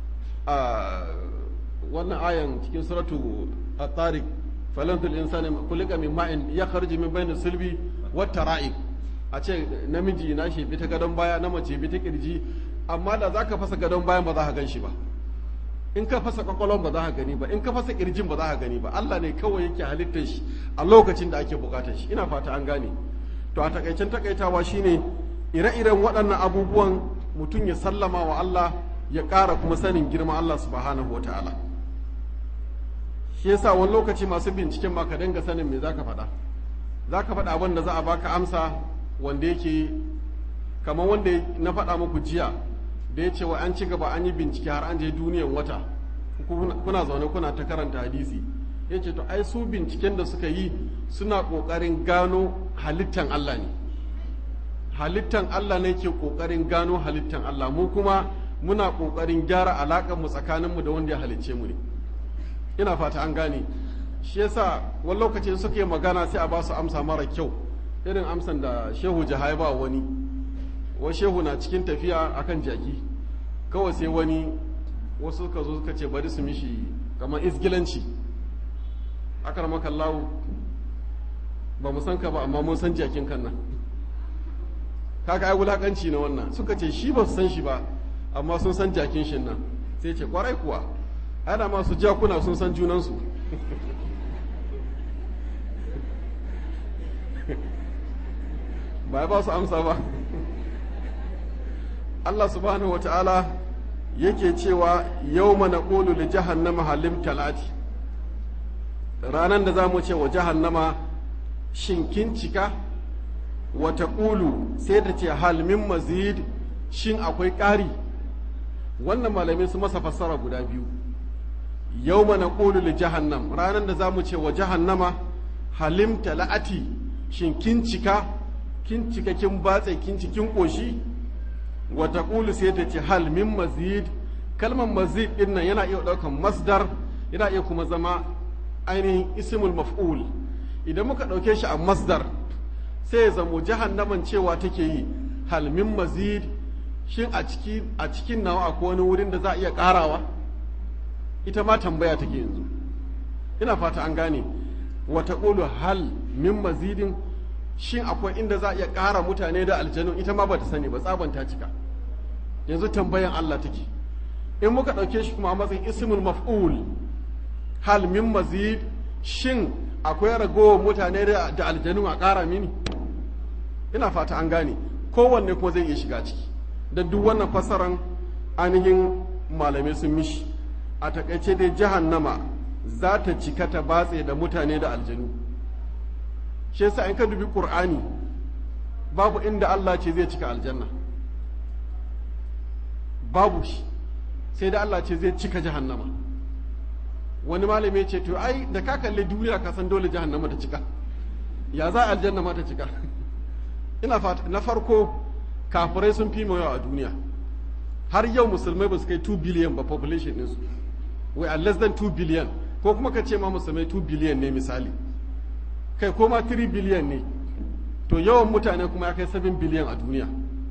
wannan ayan cikin suratu at-tariq falantul insani kulika min ma'in yakhruju min bayni sulbi wat tara'iq a ce namiji na shi bi ta gadon baya na mace bi ta kirji amma da za ka fasa gadon bayan ba za ka gan shi ba in ka fasa kwakwalon ba za ka gani ba in ka fasa kirjin ba za ka gani ba Allah ne kawai yake halittar shi a lokacin da ake bukatar shi ina fata an gane to a takaicen takaitawa shine ire-iren waɗannan abubuwan mutum ya sallama wa Allah ya ƙara kuma sanin girma Allah subhanahu wa ta'ala shi yasa wani lokaci masu binciken ma ka dinga sanin me zaka faɗa zaka faɗa abin da za a baka amsa wanda yake kamar wanda na faɗa muku jiya da ya ce wa an ci gaba an yi bincike har an je duniyan wata kuna zaune kuna ta karanta hadisi ya ce to ai su binciken da suka yi suna ƙoƙarin gano halittan Allah ne halittan Allah ne ke ƙoƙarin gano halittan Allah mu kuma muna ƙoƙarin gyara alaƙar mu tsakaninmu da wanda ya halicce mu ne ina fata an gane shi yasa wani lokaci suka yi magana sai a ba su amsa mara kyau irin amsan da shehu jahai ba wani wa shehu na cikin tafiya akan jaki kawai sai wani wasu suka zo suka ce bari su mishi kamar isgilanci akar makallahu ba mu san ka ba amma mun san jakin kan nan kaga ai wulakanci na wannan suka ce shi ba su san shi ba amma sun san jakin shi nan sai ce kwarai kuwa ana masu jakuna sun san junansu ba ya ba su amsa ba Allah subhanahu wa ta'ala yake cewa yau mana ƙolu da jahannama halim talati ranar da za mu ce wa jahannama shinkin cika wata ƙulu sai da ce halmin mazid shin akwai ƙari wannan malamai su masa fassara guda biyu yau mana ƙolu da jahannam ranar da za mu ce wa jahannama halim talati shin kin cika kin cika kin batse kin cikin ƙoshi wata ƙulu sai ta ce hal min mazid kalmar mazid ɗin nan yana iya ɗaukan masdar yana iya kuma zama ainihin ismul maf'ul idan muka ɗauke shi a masdar sai ya zamo jahannaman cewa take yi hal min mazid shin a ciki a cikin nawa akwai wani wurin da za a iya ƙarawa ita ma tambaya take yanzu ina fata an gane wata ƙulu hal min mazidin shin akwai inda za a iya ƙara mutane da aljanu ita ma ba ta sani ba tsaban ta cika yanzu tambayan Allah take in muka ɗauke shi kuma a matsayin ismul maf'ul hal min mazid shin akwai ragowar mutane da aljanu a ƙara mini ina fata an gane kowanne kuma zai iya shiga ciki da duk wannan fasaran ainihin malamai sun mishi a takaice dai jahannama za ta cika ta batse da mutane da aljanu shi yasa in ka dubi qur'ani babu inda Allah ce zai cika aljanna babu shi sai da Allah ce zai cika jahannama wani malami ce to ai da ka kalli duniya ka san dole jahannama ta cika ya za aljanna ma ta cika ina fata na farko kafirai sun fi yawa a duniya har yau musulmai ba su kai 2 billion ba population ɗinsu we are less than 2 billion ko kuma ka ce ma musulmai 2 billion ne misali kai ko ma 3 billion ne to yawan mutane kuma ya kai 7 billion a duniya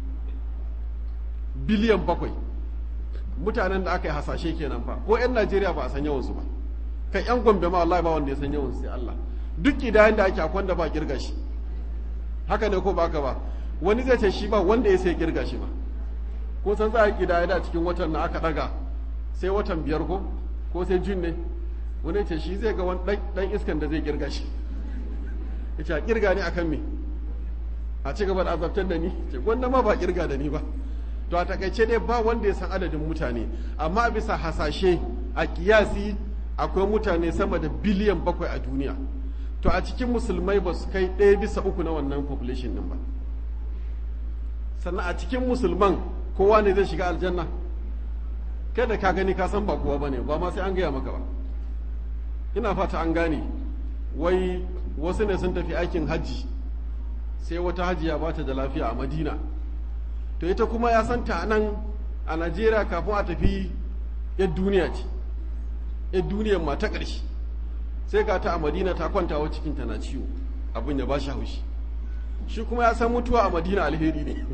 biliyan bakwai mutanen da aka yi hasashe kenan fa ko 'yan najeriya ba a san yawansu ba kai 'yan gombe ma wallahi ba wanda ya san yawansu sai allah duk idayen da ake akwai da ba kirga shi haka ne ko ba ka ba wani zai ce shi ba wanda ya sai kirga shi ba ko san za a kidaya da cikin watan na aka daga sai watan biyar ko ko sai jun ne wani ce shi zai ga wani dan iskan da zai kirga shi ya ce a kirga ne akan me a ci gaba da azabtar da ni ce gwanda ma ba kirga da ni ba to a takaice dai ba wanda ya san adadin mutane amma bisa hasashe a kiyasi akwai mutane sama da biliyan bakwai a duniya to a cikin musulmai ba su kai ɗaya bisa uku na wannan population din ba sannan a cikin musulman kowa ne zai shiga aljanna kai da ka gani ka san ba kowa bane ba ma sai an gaya maka ba ina fata an gane wai wasu ne sun tafi aikin hajji sai wata hajiya ba ta da lafiya a madina to ita kuma ya san ta nan a najeriya kafin a tafi yan duniya ce yan duniyar ma ta ƙarshe sai ga ta a madina ta kwanta wa cikinta na ciwo abin ya ba shi haushi shi kuma ya san mutuwa a madina alheri ne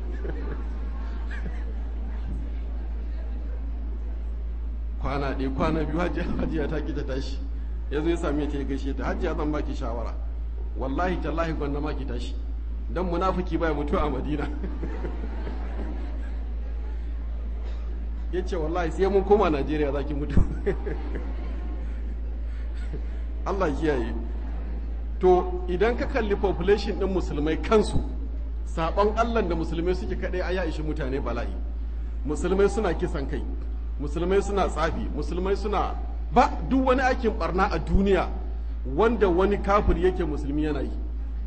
kwana ɗaya kwana biyu hajiya ta ki ta tashi ya zo ya sami ta ya gaishe ta hajiya zan baki shawara wallahi tallahi gwanda ma ki tashi dan munafiki baya mutuwa a madina ya ce wallahi sai mun koma najeriya za ki mutu allah kiyaye to idan ka kalli population ɗin musulmai kansu saɓon allah da musulmai suke kaɗai a ya ishi mutane bala'i musulmai suna kisan kai musulmai suna tsafi musulmai suna ba duk wani aikin barna a duniya wanda wani kafir yake musulmi yana yi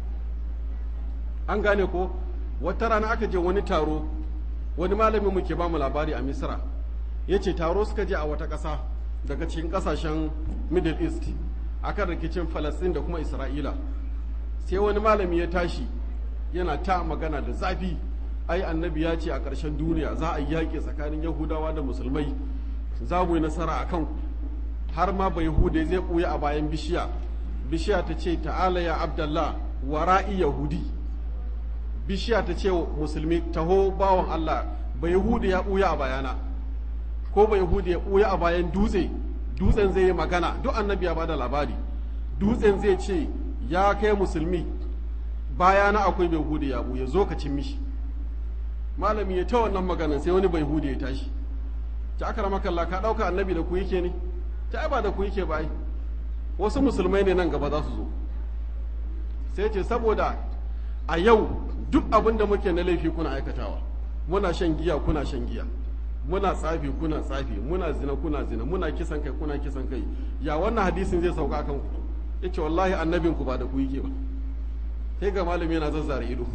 an gane ko wata rana aka je wani taro wani malami muke ba mu labari a misra ya ce taro suka je a wata ƙasa daga cikin ƙasashen middle east akan rikicin falastin da kuma isra'ila sai wani malami ya tashi yana ta magana da zafi ai annabi ya ce a ƙarshen duniya za a yi yaƙi tsakanin yahudawa da musulmai za mu yi nasara a kanku har ma bai hude zai ɓuya a bayan bishiya bishiya ta ce ta'ala ya abdallah wara'i yahudi bishiya ta ce musulmi taho bawan allah bai hude ya ɓuya a bayana ko bai hude ya ɓuya a bayan dutse dutsen zai yi magana duk annabi ya bada labari dutsen zai ce ya kai musulmi bayana akwai bai hude ya ɓuya zo ka cin mishi malami ya ta wannan maganan sai wani bai hude ya tashi ta aka rama kalla ka ɗauka annabi da ku yake ne ta ba da ku yake ba wasu musulmai ne nan gaba za su zo sai ce saboda a yau duk abin da muke na laifi kuna aikatawa muna shan giya kuna shan giya muna tsafi kuna tsafi muna zina kuna zina muna kisan kai kuna kisan kai ya wannan hadisin zai sauka kan ku yace wallahi annabin ku ba da ku yake ba sai ga malami yana zazzare ido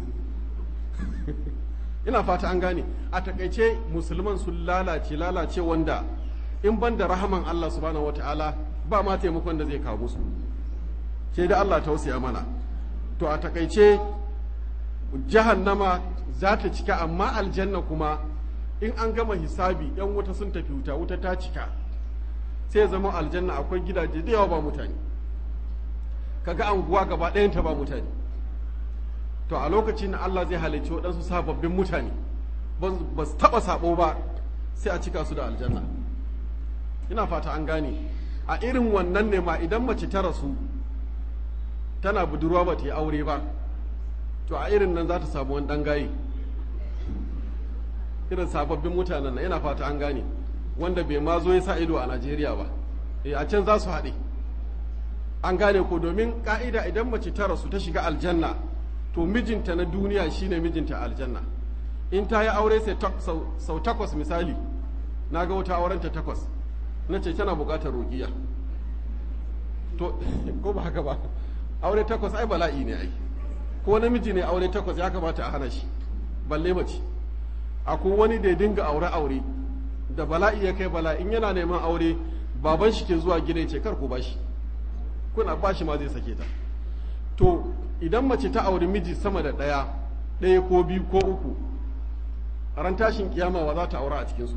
ina fata an gane a takaice musulman sun lalace lalace wanda in ban da rahaman Allah subhanahu wataala ba ma taimakon da zai kawo musu sai da Allah tausaya mana to a takaice jahannama za ta cika amma aljanna kuma in an gama hisabi yan wuta sun tafi wuta wuta ta cika sai zama aljanna akwai gidaje da yawa ba mutane kaga anguwa gaba ɗayanta ba mutane to a lokacin Allah zai halicci waɗansu sababbin mutane ba su taɓa sabo ba sai a cika su da aljanna ina fata an gane a irin wannan ne ma idan mace ta rasu tana budurwa ba ta yi aure ba to a irin nan za ta samu wani ɗan gaye irin sababbin mutanen na ina fata an gane wanda bai ma zo ya sa ido a najeriya ba e a can za su haɗe an gane ko domin ka'ida idan mace ta rasu ta shiga aljanna to mijinta na duniya shine mijinta aljanna in ta yi aure sai sau takwas misali na ga wata aurenta takwas na ce tana buƙatar roƙiya to ko ba haka ba aure takwas ai bala'i ne ai ko namiji ne aure takwas ya kamata a hana shi balle mace akwai wani da ya dinga aure aure da bala'i ya kai bala'i in yana neman aure baban shi ke zuwa gida ce kar ku bashi kuna bashi ma zai sake ta to idan mace ta auri miji sama da ɗaya ɗaya ko biyu ko uku ran tashin kiyama wa za ta aura a cikinsu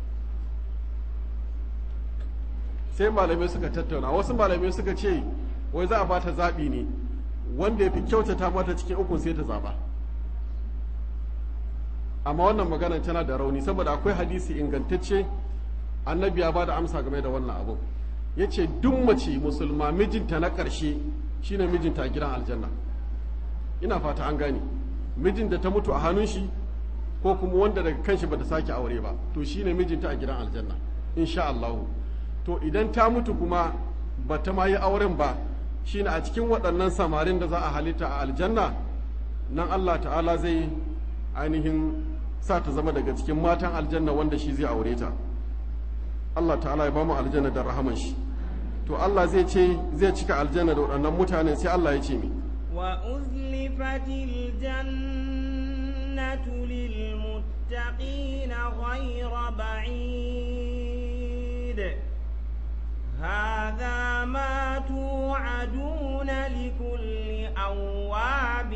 sai malamai suka tattauna wasu malamai suka ce wai za a ba ta zaɓi ne wanda ya fi kyautata mata cikin ukun sai ta zaɓa amma wannan magana tana da rauni saboda akwai hadisi ingantacce annabi ya ba da amsa game da wannan abu ya ce duk mace musulma mijinta na ƙarshe shine mijinta a gidan aljanna ina fata an gane mijin da ta mutu a hannun shi ko kuma wanda daga kanshi bata sake aure ba to shine mijinta a gidan aljanna insha Allah to idan ta mutu kuma bata ma yi auren ba shine a cikin waɗannan samarin da za a halitta a aljanna nan Allah ta'ala zai ainihin sa ta zama daga cikin matan aljanna wanda shi zai aure ta Allah ta'ala ya bamu aljanna da rahaman shi to Allah zai ce zai cika aljanna da waɗannan mutanen sai Allah ya ce mi وأزلفت الجنة للمتقين غير بعيد هذا ما توعدون لكل أواب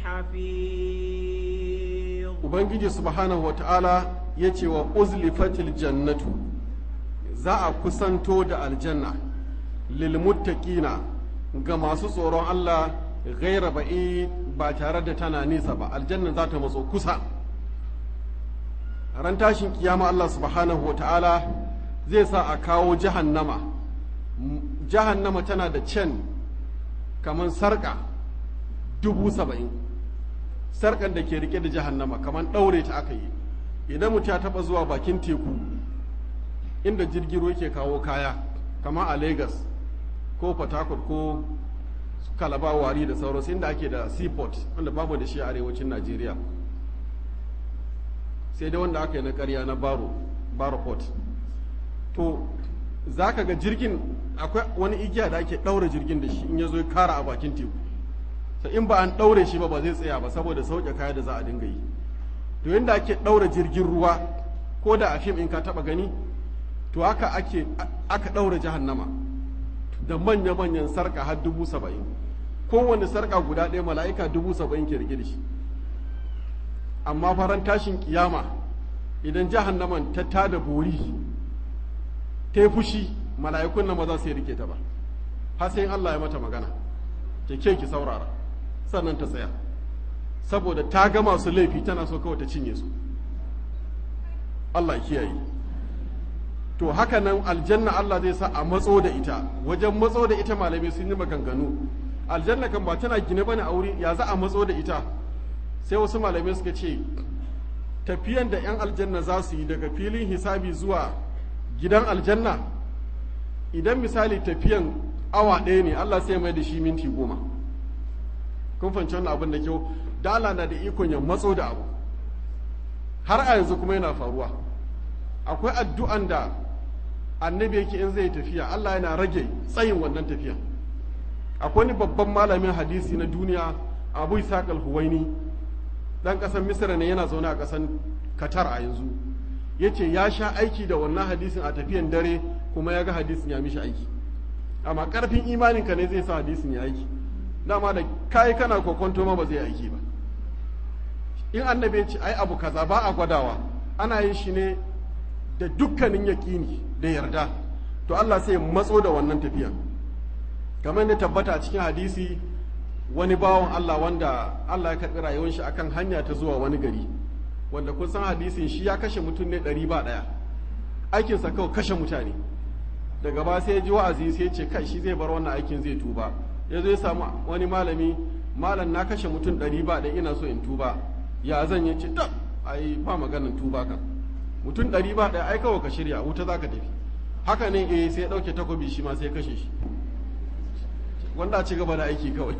حفيظ Ubangiji subhanahu wa ta'ala ya ce wa uzlifatil jannatu za a kusanto da aljanna lilmuttaqina ga masu tsoron Allah gaira ba'i ba tare da tana nisa ba aljanna za ta matso kusa ran tashin kiyama Allah subhanahu wa ta'ala zai sa a kawo jahannama jahannama tana da can kamar sarka dubu saba'in sarkan da ke rike da jahannama kamar ɗaure ta aka yi idan mutum ya taɓa zuwa bakin teku inda jirgin ruwa ke kawo kaya kamar a lagos ko port harcourt ko kalaba wari da sauransu inda ake da seaport wanda babu da shi a arewacin najeriya sai dai wanda aka yi na karya na baro baro port to za ka ga jirgin akwai wani igiya da ake ɗaure jirgin da shi in ya zo ya kara a bakin teku sai in ba an ɗaure shi ba ba zai tsaya ba saboda sauke kaya da za a dinga yi to yadda ake ɗaure jirgin ruwa ko da a fim in ka taɓa gani to haka ake aka ɗaure jahannama da manya-manyan sarka har dubu saba'in kowane sarka guda ɗaya mala'ika dubu saba'in ke rike da shi amma faran tashin kiyama idan jahannaman ta tada bori ta yi fushi mala'ikun nan ba za su yi rike ta ba har sai Allah ya mata magana ke ke ki saurara sannan ta tsaya saboda ta ga masu laifi tana so kawai ta cinye su Allah ya kiyaye to haka nan aljanna Allah zai sa a matso da ita wajen matso da ita malamai sun yi maganganu aljanna kan ba tana gine bane a wuri ya za a matso da ita sai wasu malamai suka ce tafiyan da 'yan aljanna za su yi daga filin hisabi zuwa gidan aljanna idan misali tafiyan awa ɗaya ne Allah sai mai da shi minti goma kun fahimci wannan abin da kyau da Allah na da ikon ya matso da abu har a yanzu kuma yana faruwa akwai addu'an da annabi yake in zai tafiya Allah yana rage tsayin wannan tafiya akwai wani babban malamin hadisi na duniya abu isaac al-huwaini dan kasan misra ne yana zaune a kasan qatar a yanzu yace ya sha aiki da wannan hadisin a tafiyan dare kuma ya ga hadisin ya mishi aiki amma karfin imanin ka ne zai sa hadisin ya aiki dama da kai kana kokonto ma ba zai aiki ba in annabi ya ce ai abu kaza ba a gwadawa ana yin shi ne da dukkanin yaƙini da yarda to Allah sai matso da wannan tafiya kamar da tabbata a cikin hadisi wani bawan Allah wanda Allah ya karɓi rayuwar shi akan hanya ta zuwa wani gari wanda kun san hadisin shi ya kashe mutum ne ɗari ba ɗaya aikinsa kawai kashe mutane daga ba sai ya ji wa'azi sai ya ce kai shi zai bar wannan aikin zai tuba ya zo ya samu wani malami malam na kashe mutum ɗari ba ɗaya ina so in tuba ya zan yi ce tab ai ba maganin tuba kan mutum ɗari ba ɗaya ai kawai ka shirya wuta za ka tafi haka ne eh sai ya ɗauke takobi shi ma sai ya kashe shi wanda a ci gaba da aiki kawai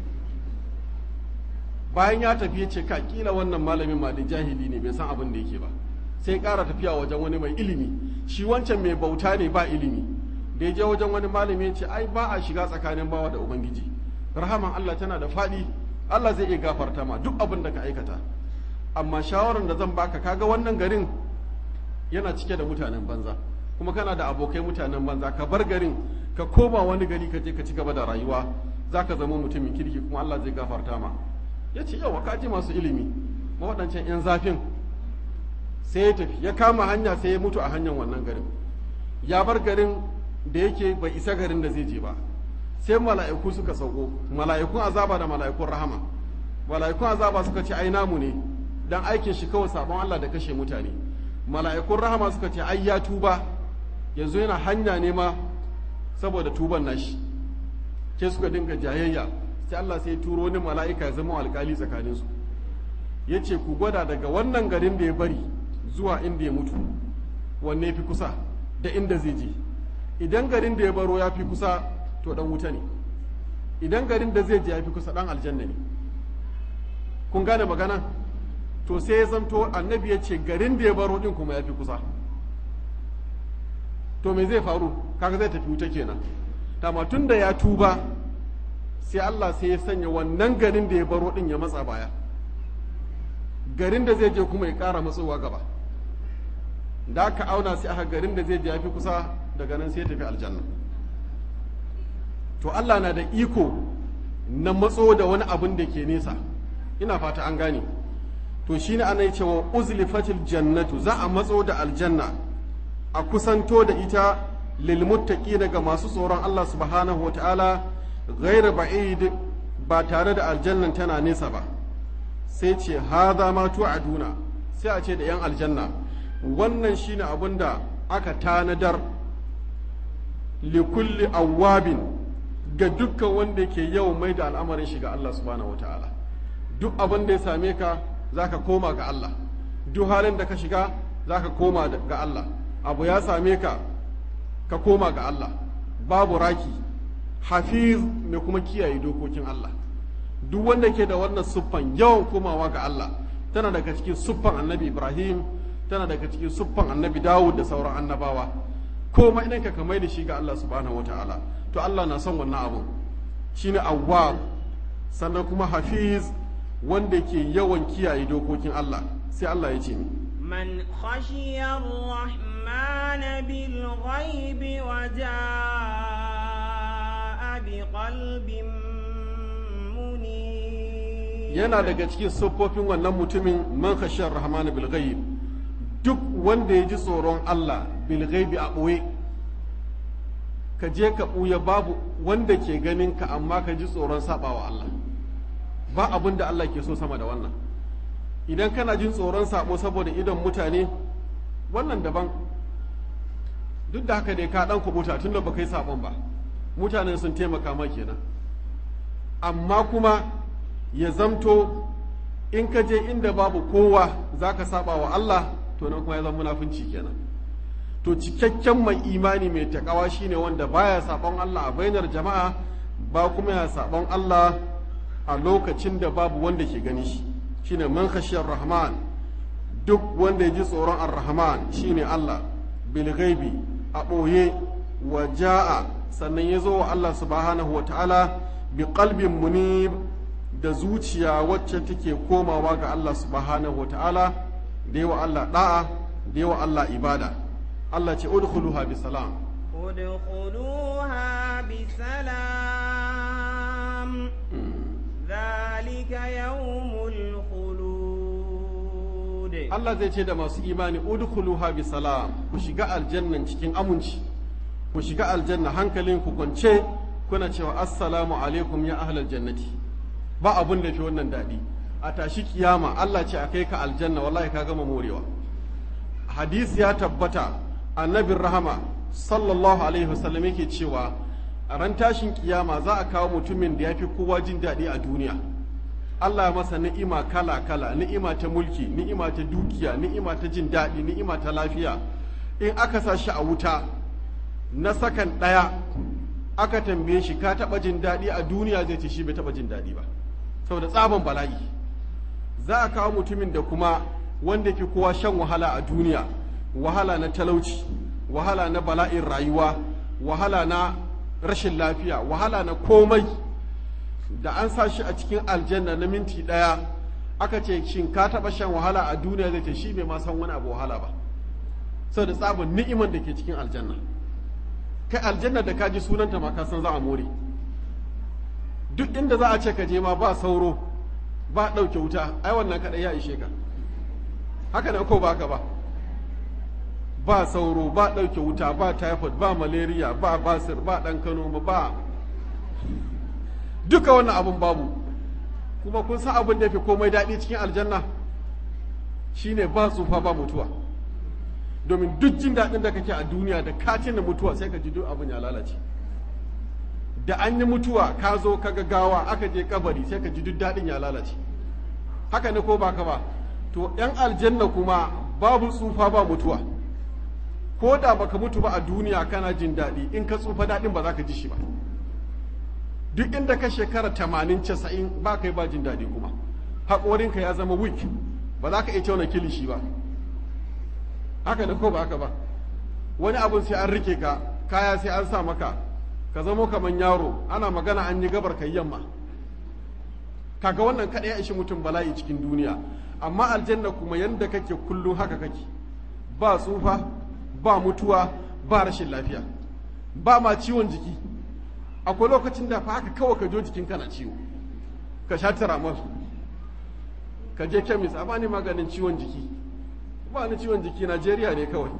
bayan ya tafi ya ce ka kila wannan malamin ma da jahili ne bai san abin da yake ba sai ya ƙara tafiya wajen wani mai ilimi shi wancan mai bauta ne ba ilimi da ya je wajen wani malami ya ce ai ba a shiga tsakanin bawa da ubangiji rahaman Allah tana da faɗi Allah zai iya gafarta ma duk abin da ka aikata amma shawarar da zan baka kaga wannan garin yana cike da mutanen banza kuma kana da abokai mutanen banza ka bar garin ka koma wani gari ka je ka ci gaba da rayuwa za ka zama mutumin kirki kuma Allah zai gafarta ma ya ce yawa ka ji masu ilimi ma waɗancan 'yan zafin sai ya tafi ya kama hanya sai ya mutu a hanyar wannan garin ya bar garin da yake bai isa garin da zai je ba sai mala'iku suka sauko mala'ikun azaba da mala'ikun rahama mala'ikun azaba suka ce ai namu ne dan aikin shi kawai sabon Allah da kashe mutane mala'ikun rahama suka ce ai ya tuba yanzu yana hanya ne ma saboda tuban nashi ke suka dinga jayayya sai Allah sai turo wani mala'ika ya zama alkali tsakanin su yace ku gwada daga wannan garin da ya bari zuwa inda ya mutu wanne fi kusa da inda zai je idan garin da ya baro ya fi kusa to dan wuta ne idan garin da zai je ya fi kusa dan aljanna ne kun gane magana to sai ya zamto annabi ya ce garin da ya baro din kuma ya fi kusa to me zai faru kaga zai tafi wuta kenan dama tun da ya tuba sai Allah sai ya sanya wannan garin da ya baro din ya matsa baya garin da zai je kuma ya ƙara matsowa gaba da aka auna sai aka garin da zai je ya fi kusa daga nan sai ya tafi aljanna to Allah na da iko na matso da wani abin da ke nesa ina fata an gane to shine ana yi cewa uzlifatil jannatu za a matso da aljanna a kusanto da ita lil muttaqina ga masu tsoron Allah subhanahu wataala ghairu ba'id ba tare da aljannan tana nesa ba sai ce hadha ma tu'aduna sai a ce da yan aljanna wannan shine abin da aka tanadar likulli awwabin ga dukkan wanda ke yawan mai da al'amarin shi ga Allah subhanahu wataala duk abin da ya same ka zaka koma ga Allah duk halin da ka shiga zaka koma ga Allah abu ya same ka ka koma ga Allah babu raki hafiz mai kuma kiyaye dokokin Allah duk wanda ke da wannan siffan yawan komawa ga Allah tana daga cikin siffan annabi Ibrahim tana daga cikin siffan annabi Dawud da sauran annabawa komai idan ka kamai da shi ga Allah subhanahu wataala to Allah na son wannan abun shine awwab sannan kuma hafiz wanda ke yawan kiyaye dokokin Allah sai Allah ya ce mi من خشي الرحمن بالغيب وجاء بقلب منيب yana daga cikin siffofin wannan mutumin man khashiyar rahman bil ghaib duk wanda ya ji tsoron Allah bil ghaibi a ɓoye ka je ka ɓuya babu wanda ke ganin ka amma ka ji tsoron sabawa Allah ba abin da Allah ke so sama da wannan idan kana jin tsoron sabo saboda idon mutane wannan daban duk da haka dai ka dan kubuta tun da baka yi sabon ba mutanen sun taimaka ma kenan amma kuma ya zamto in ka je inda babu kowa zaka saba wa Allah to nan kuma ya zama munafunci kenan to cikakken mai imani mai takawa shine wanda baya sabon Allah a bainar jama'a ba kuma ya sabon Allah a lokacin da babu wanda ke gani shi shine man khashiyar rahman duk wanda ya ji tsoron ar-rahman shine Allah bil ghaibi a ɓoye wa ja'a sannan ya zo wa Allah subhanahu wa ta'ala bi qalbin munib da zuciya wacce take komawa ga Allah subhanahu wa ta'ala da yawa Allah da'a da yawa Allah ibada Allah ce udkhuluha bi salam ادخلوها بسلام ذلك يوم الخلود Allah zai ce da masu imani udkhuluha bi salam ku shiga aljannan cikin aminci ku shiga aljanna hankalin ku kwance kuna cewa assalamu alaikum ya ahlal jannati ba abun da fi wannan daɗi a tashi kiyama Allah ce a kai ka aljanna wallahi ka gama morewa hadisi ya tabbata annabin rahama sallallahu alaihi wasallam yake cewa a ran tashin kiyama za a kawo mutumin da ya fi kowa jin daɗi a duniya Allah ya masa ni'ima kala-kala ni'ima ta mulki ni'ima ta dukiya ni'ima ta jin daɗi ni'ima ta lafiya in aka sa shi a wuta na sakan ɗaya aka tambaye shi ka taɓa jin daɗi a duniya zai ce shi bai taɓa jin daɗi ba saboda tsaban bala'i za a kawo mutumin da kuma wanda fi kowa shan wahala a duniya wahala na talauci wahala na bala'in rayuwa wahala na rashin lafiya wahala na komai da an sa shi a cikin aljanna na minti ɗaya aka ce shin ka taɓa shan wahala a duniya zai ce shi bai ma san wani abu wahala ba saboda tsabin ni'iman da ke cikin aljanna kai aljanna da ka ji sunanta ma ka san za a more duk inda za a ce ka je ma ba sauro ba ɗauke wuta ai wannan kaɗai ya ishe ka haka ne ko ba ka ba ba sauro ba ɗauke wuta ba typhoid ba malaria ba basir ba ɗan kano ba duka wannan abun babu kuma kun san abin da ya fi komai daɗi cikin aljanna shine ba tsufa ba mutuwa domin duk jin daɗin da kake a duniya da katin da mutuwa sai ka ji duk abin ya lalace da an yi mutuwa ka zo ka ga gawa aka je kabari sai ka ji duk daɗin ya lalace haka ne ko ba ka ba to yan aljanna kuma babu tsufa ba mutuwa ko da baka mutu ba a duniya kana jin daɗi in ka tsufa daɗin ba za ka ji shi ba duk inda ka shekara tamanin casa'in ba kai ba jin daɗi kuma haƙorinka ya zama weak ba za ka iya tauna kilishi ba haka da ko ba haka ba wani abun sai an rike ka kaya sai an sa maka ka zamo kamar yaro ana magana an yi gabar kai yamma kaga wannan kaɗai ya ishi mutum bala'i cikin duniya amma aljanna kuma yanda kake kullum haka kake ba tsufa ba mutuwa ba rashin lafiya ba ma ciwon jiki akwai lokacin da fa haka kawai ka jo jikin kana ciwo ka sha tiramol ka je kemis a bani maganin ciwon jiki ba ni ciwon jiki najeriya ne kawai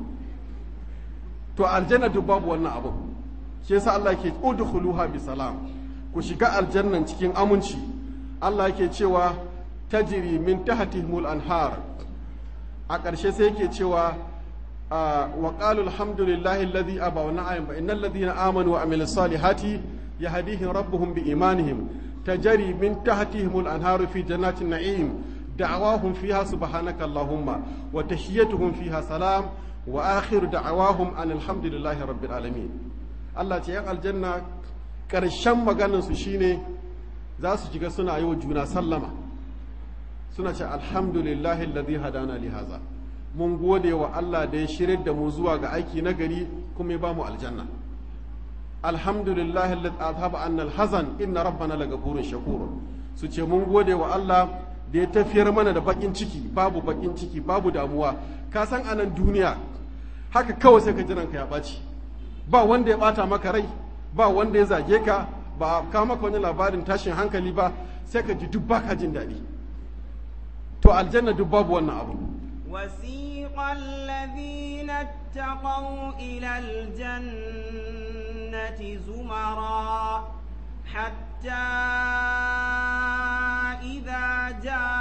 to aljanna duk babu wannan abu shi yasa Allah ke udkhuluha bi salam ku shiga aljannan cikin aminci Allah yake cewa tajri min tahtihimul anhar a ƙarshe sai yake cewa wa qalu alhamdulillahi alladhi aba wa na'am fa innal ladhina amanu wa amilus salihati yahdihim rabbuhum bi imanihim tajri min tahtihimul anharu fi jannatin na'im دعواهم فيها سبحانك اللهم وتحيتهم فيها سلام وآخر دعواهم أن الحمد لله رب العالمين الله تيان الجنة ƙarshen maganarsu shine za su shiga suna yi wa juna sallama suna ce alhamdulillahi alladhi hadana li haza mun gode wa Allah da ya shirin da mu zuwa ga aiki na gari kuma ya ba mu aljanna alhamdulillahi alladhi azhaba anna alhazan inna rabbana lagafurun shakur su ce mun gode wa Allah da ya tafiyar mana da bakin ciki babu bakin ciki babu damuwa ka san anan duniya haka kawai sai ka jiran ka ya ɓaci ba wanda ya ɓata maka rai ba wanda ya zage ka ba ka maka wani labarin tashin hankali ba sai ka ji duk baka jin daɗi to aljanna duk babu wannan abu وسيق الذين اتقوا إلى الجنة زمرا حتى إذا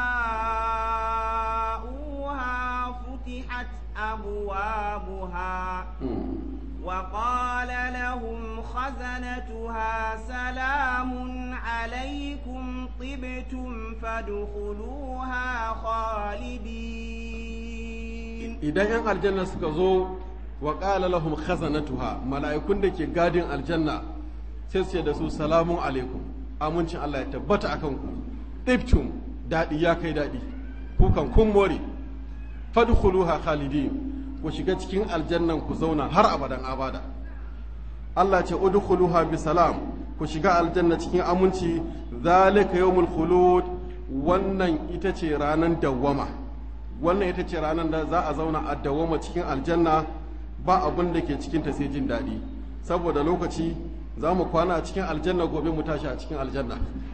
جاءوها فتحت أبوابها وقال لهم خزنتها سلام عليكم طبتم فادخلوها خالدين idan yan aljanna suka zo wa qala lahum khazanatuha mala'ikun da ke gadin aljanna sai su ce da su salamun alaikum amincin Allah ya tabbata akan ku tibtum dadi ya kai dadi ku kan kun more fadkhuluha khalidin ku shiga cikin aljannan ku zauna har abadan abada Allah ce udkhuluha bi salam ku shiga aljanna cikin aminci zalika yawmul khulud wannan ita ce ranan dawwama wannan ita ce ranar da za a zauna a dawwama cikin aljanna ba abin da ke cikin ta sai jin daɗi saboda lokaci za mu kwana a cikin aljanna gobe mu tashi a cikin aljanna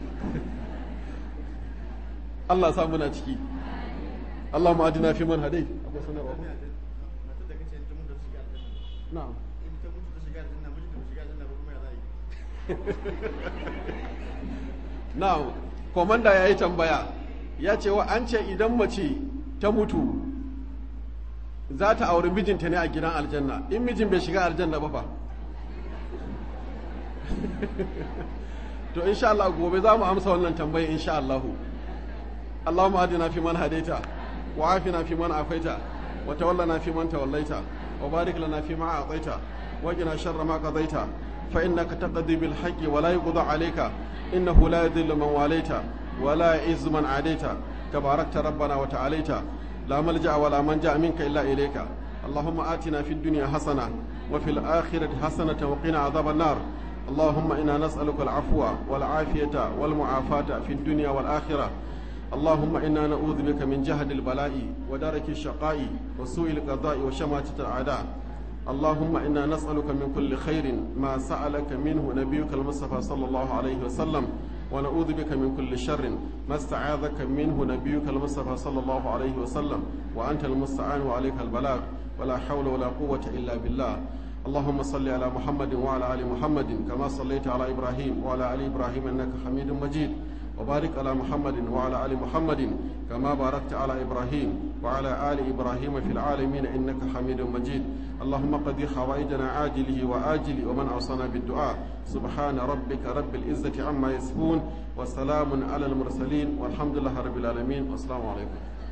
Allah sa muna ciki Allah ma adina fi man hadai akwai sanarwa ko na'am na'am komanda ya yi tambaya ya ce wa an ce idan mace ta mutu za ta auri mijinta ne a gidan aljanna in mijin bai shiga aljanna ba fa to insha Allah gobe za mu amsa wannan tambayi insha Allah اللهم أهدنا فيمن هديت وعافنا فيمن عافيت وتولنا فيمن توليت وبارك لنا فيما أعطيت وقنا شر ما قضيت فإنك تقضي بالحق ولا يقضى عليك إنه لا يذل من واليت ولا يعز من عاديت تباركت ربنا وتعاليت لا ملجأ ولا منجأ منك إلا إليك اللهم آتنا في الدنيا حسنة وفي الآخرة حسنة وقنا عذاب النار اللهم إنا نسألك العفو والعافية والمعافاة في الدنيا والآخرة اللهم إنا نعوذ بك من جهد البلاء ودرك الشقاء وسوء القضاء وشماتة الأعداء اللهم إنا نسألك من كل خير ما سألك منه نبيك المصطفى صلى الله عليه وسلم ونعوذ بك من كل شر ما استعاذك منه نبيك المصطفى صلى الله عليه وسلم وأنت المستعان وعليك البلاغ ولا حول ولا قوة إلا بالله اللهم صل على محمد وعلى آل محمد كما صليت على إبراهيم وعلى آل إبراهيم إنك حميد مجيد وبارك على محمد وعلى آل محمد كما باركت على إبراهيم وعلى آل إبراهيم في العالمين إنك حميد مجيد اللهم قضي حوائجنا عاجله وآجله ومن أوصانا بالدعاء سبحان ربك رب العزة عما يصفون وسلام على المرسلين والحمد لله رب العالمين والسلام عليكم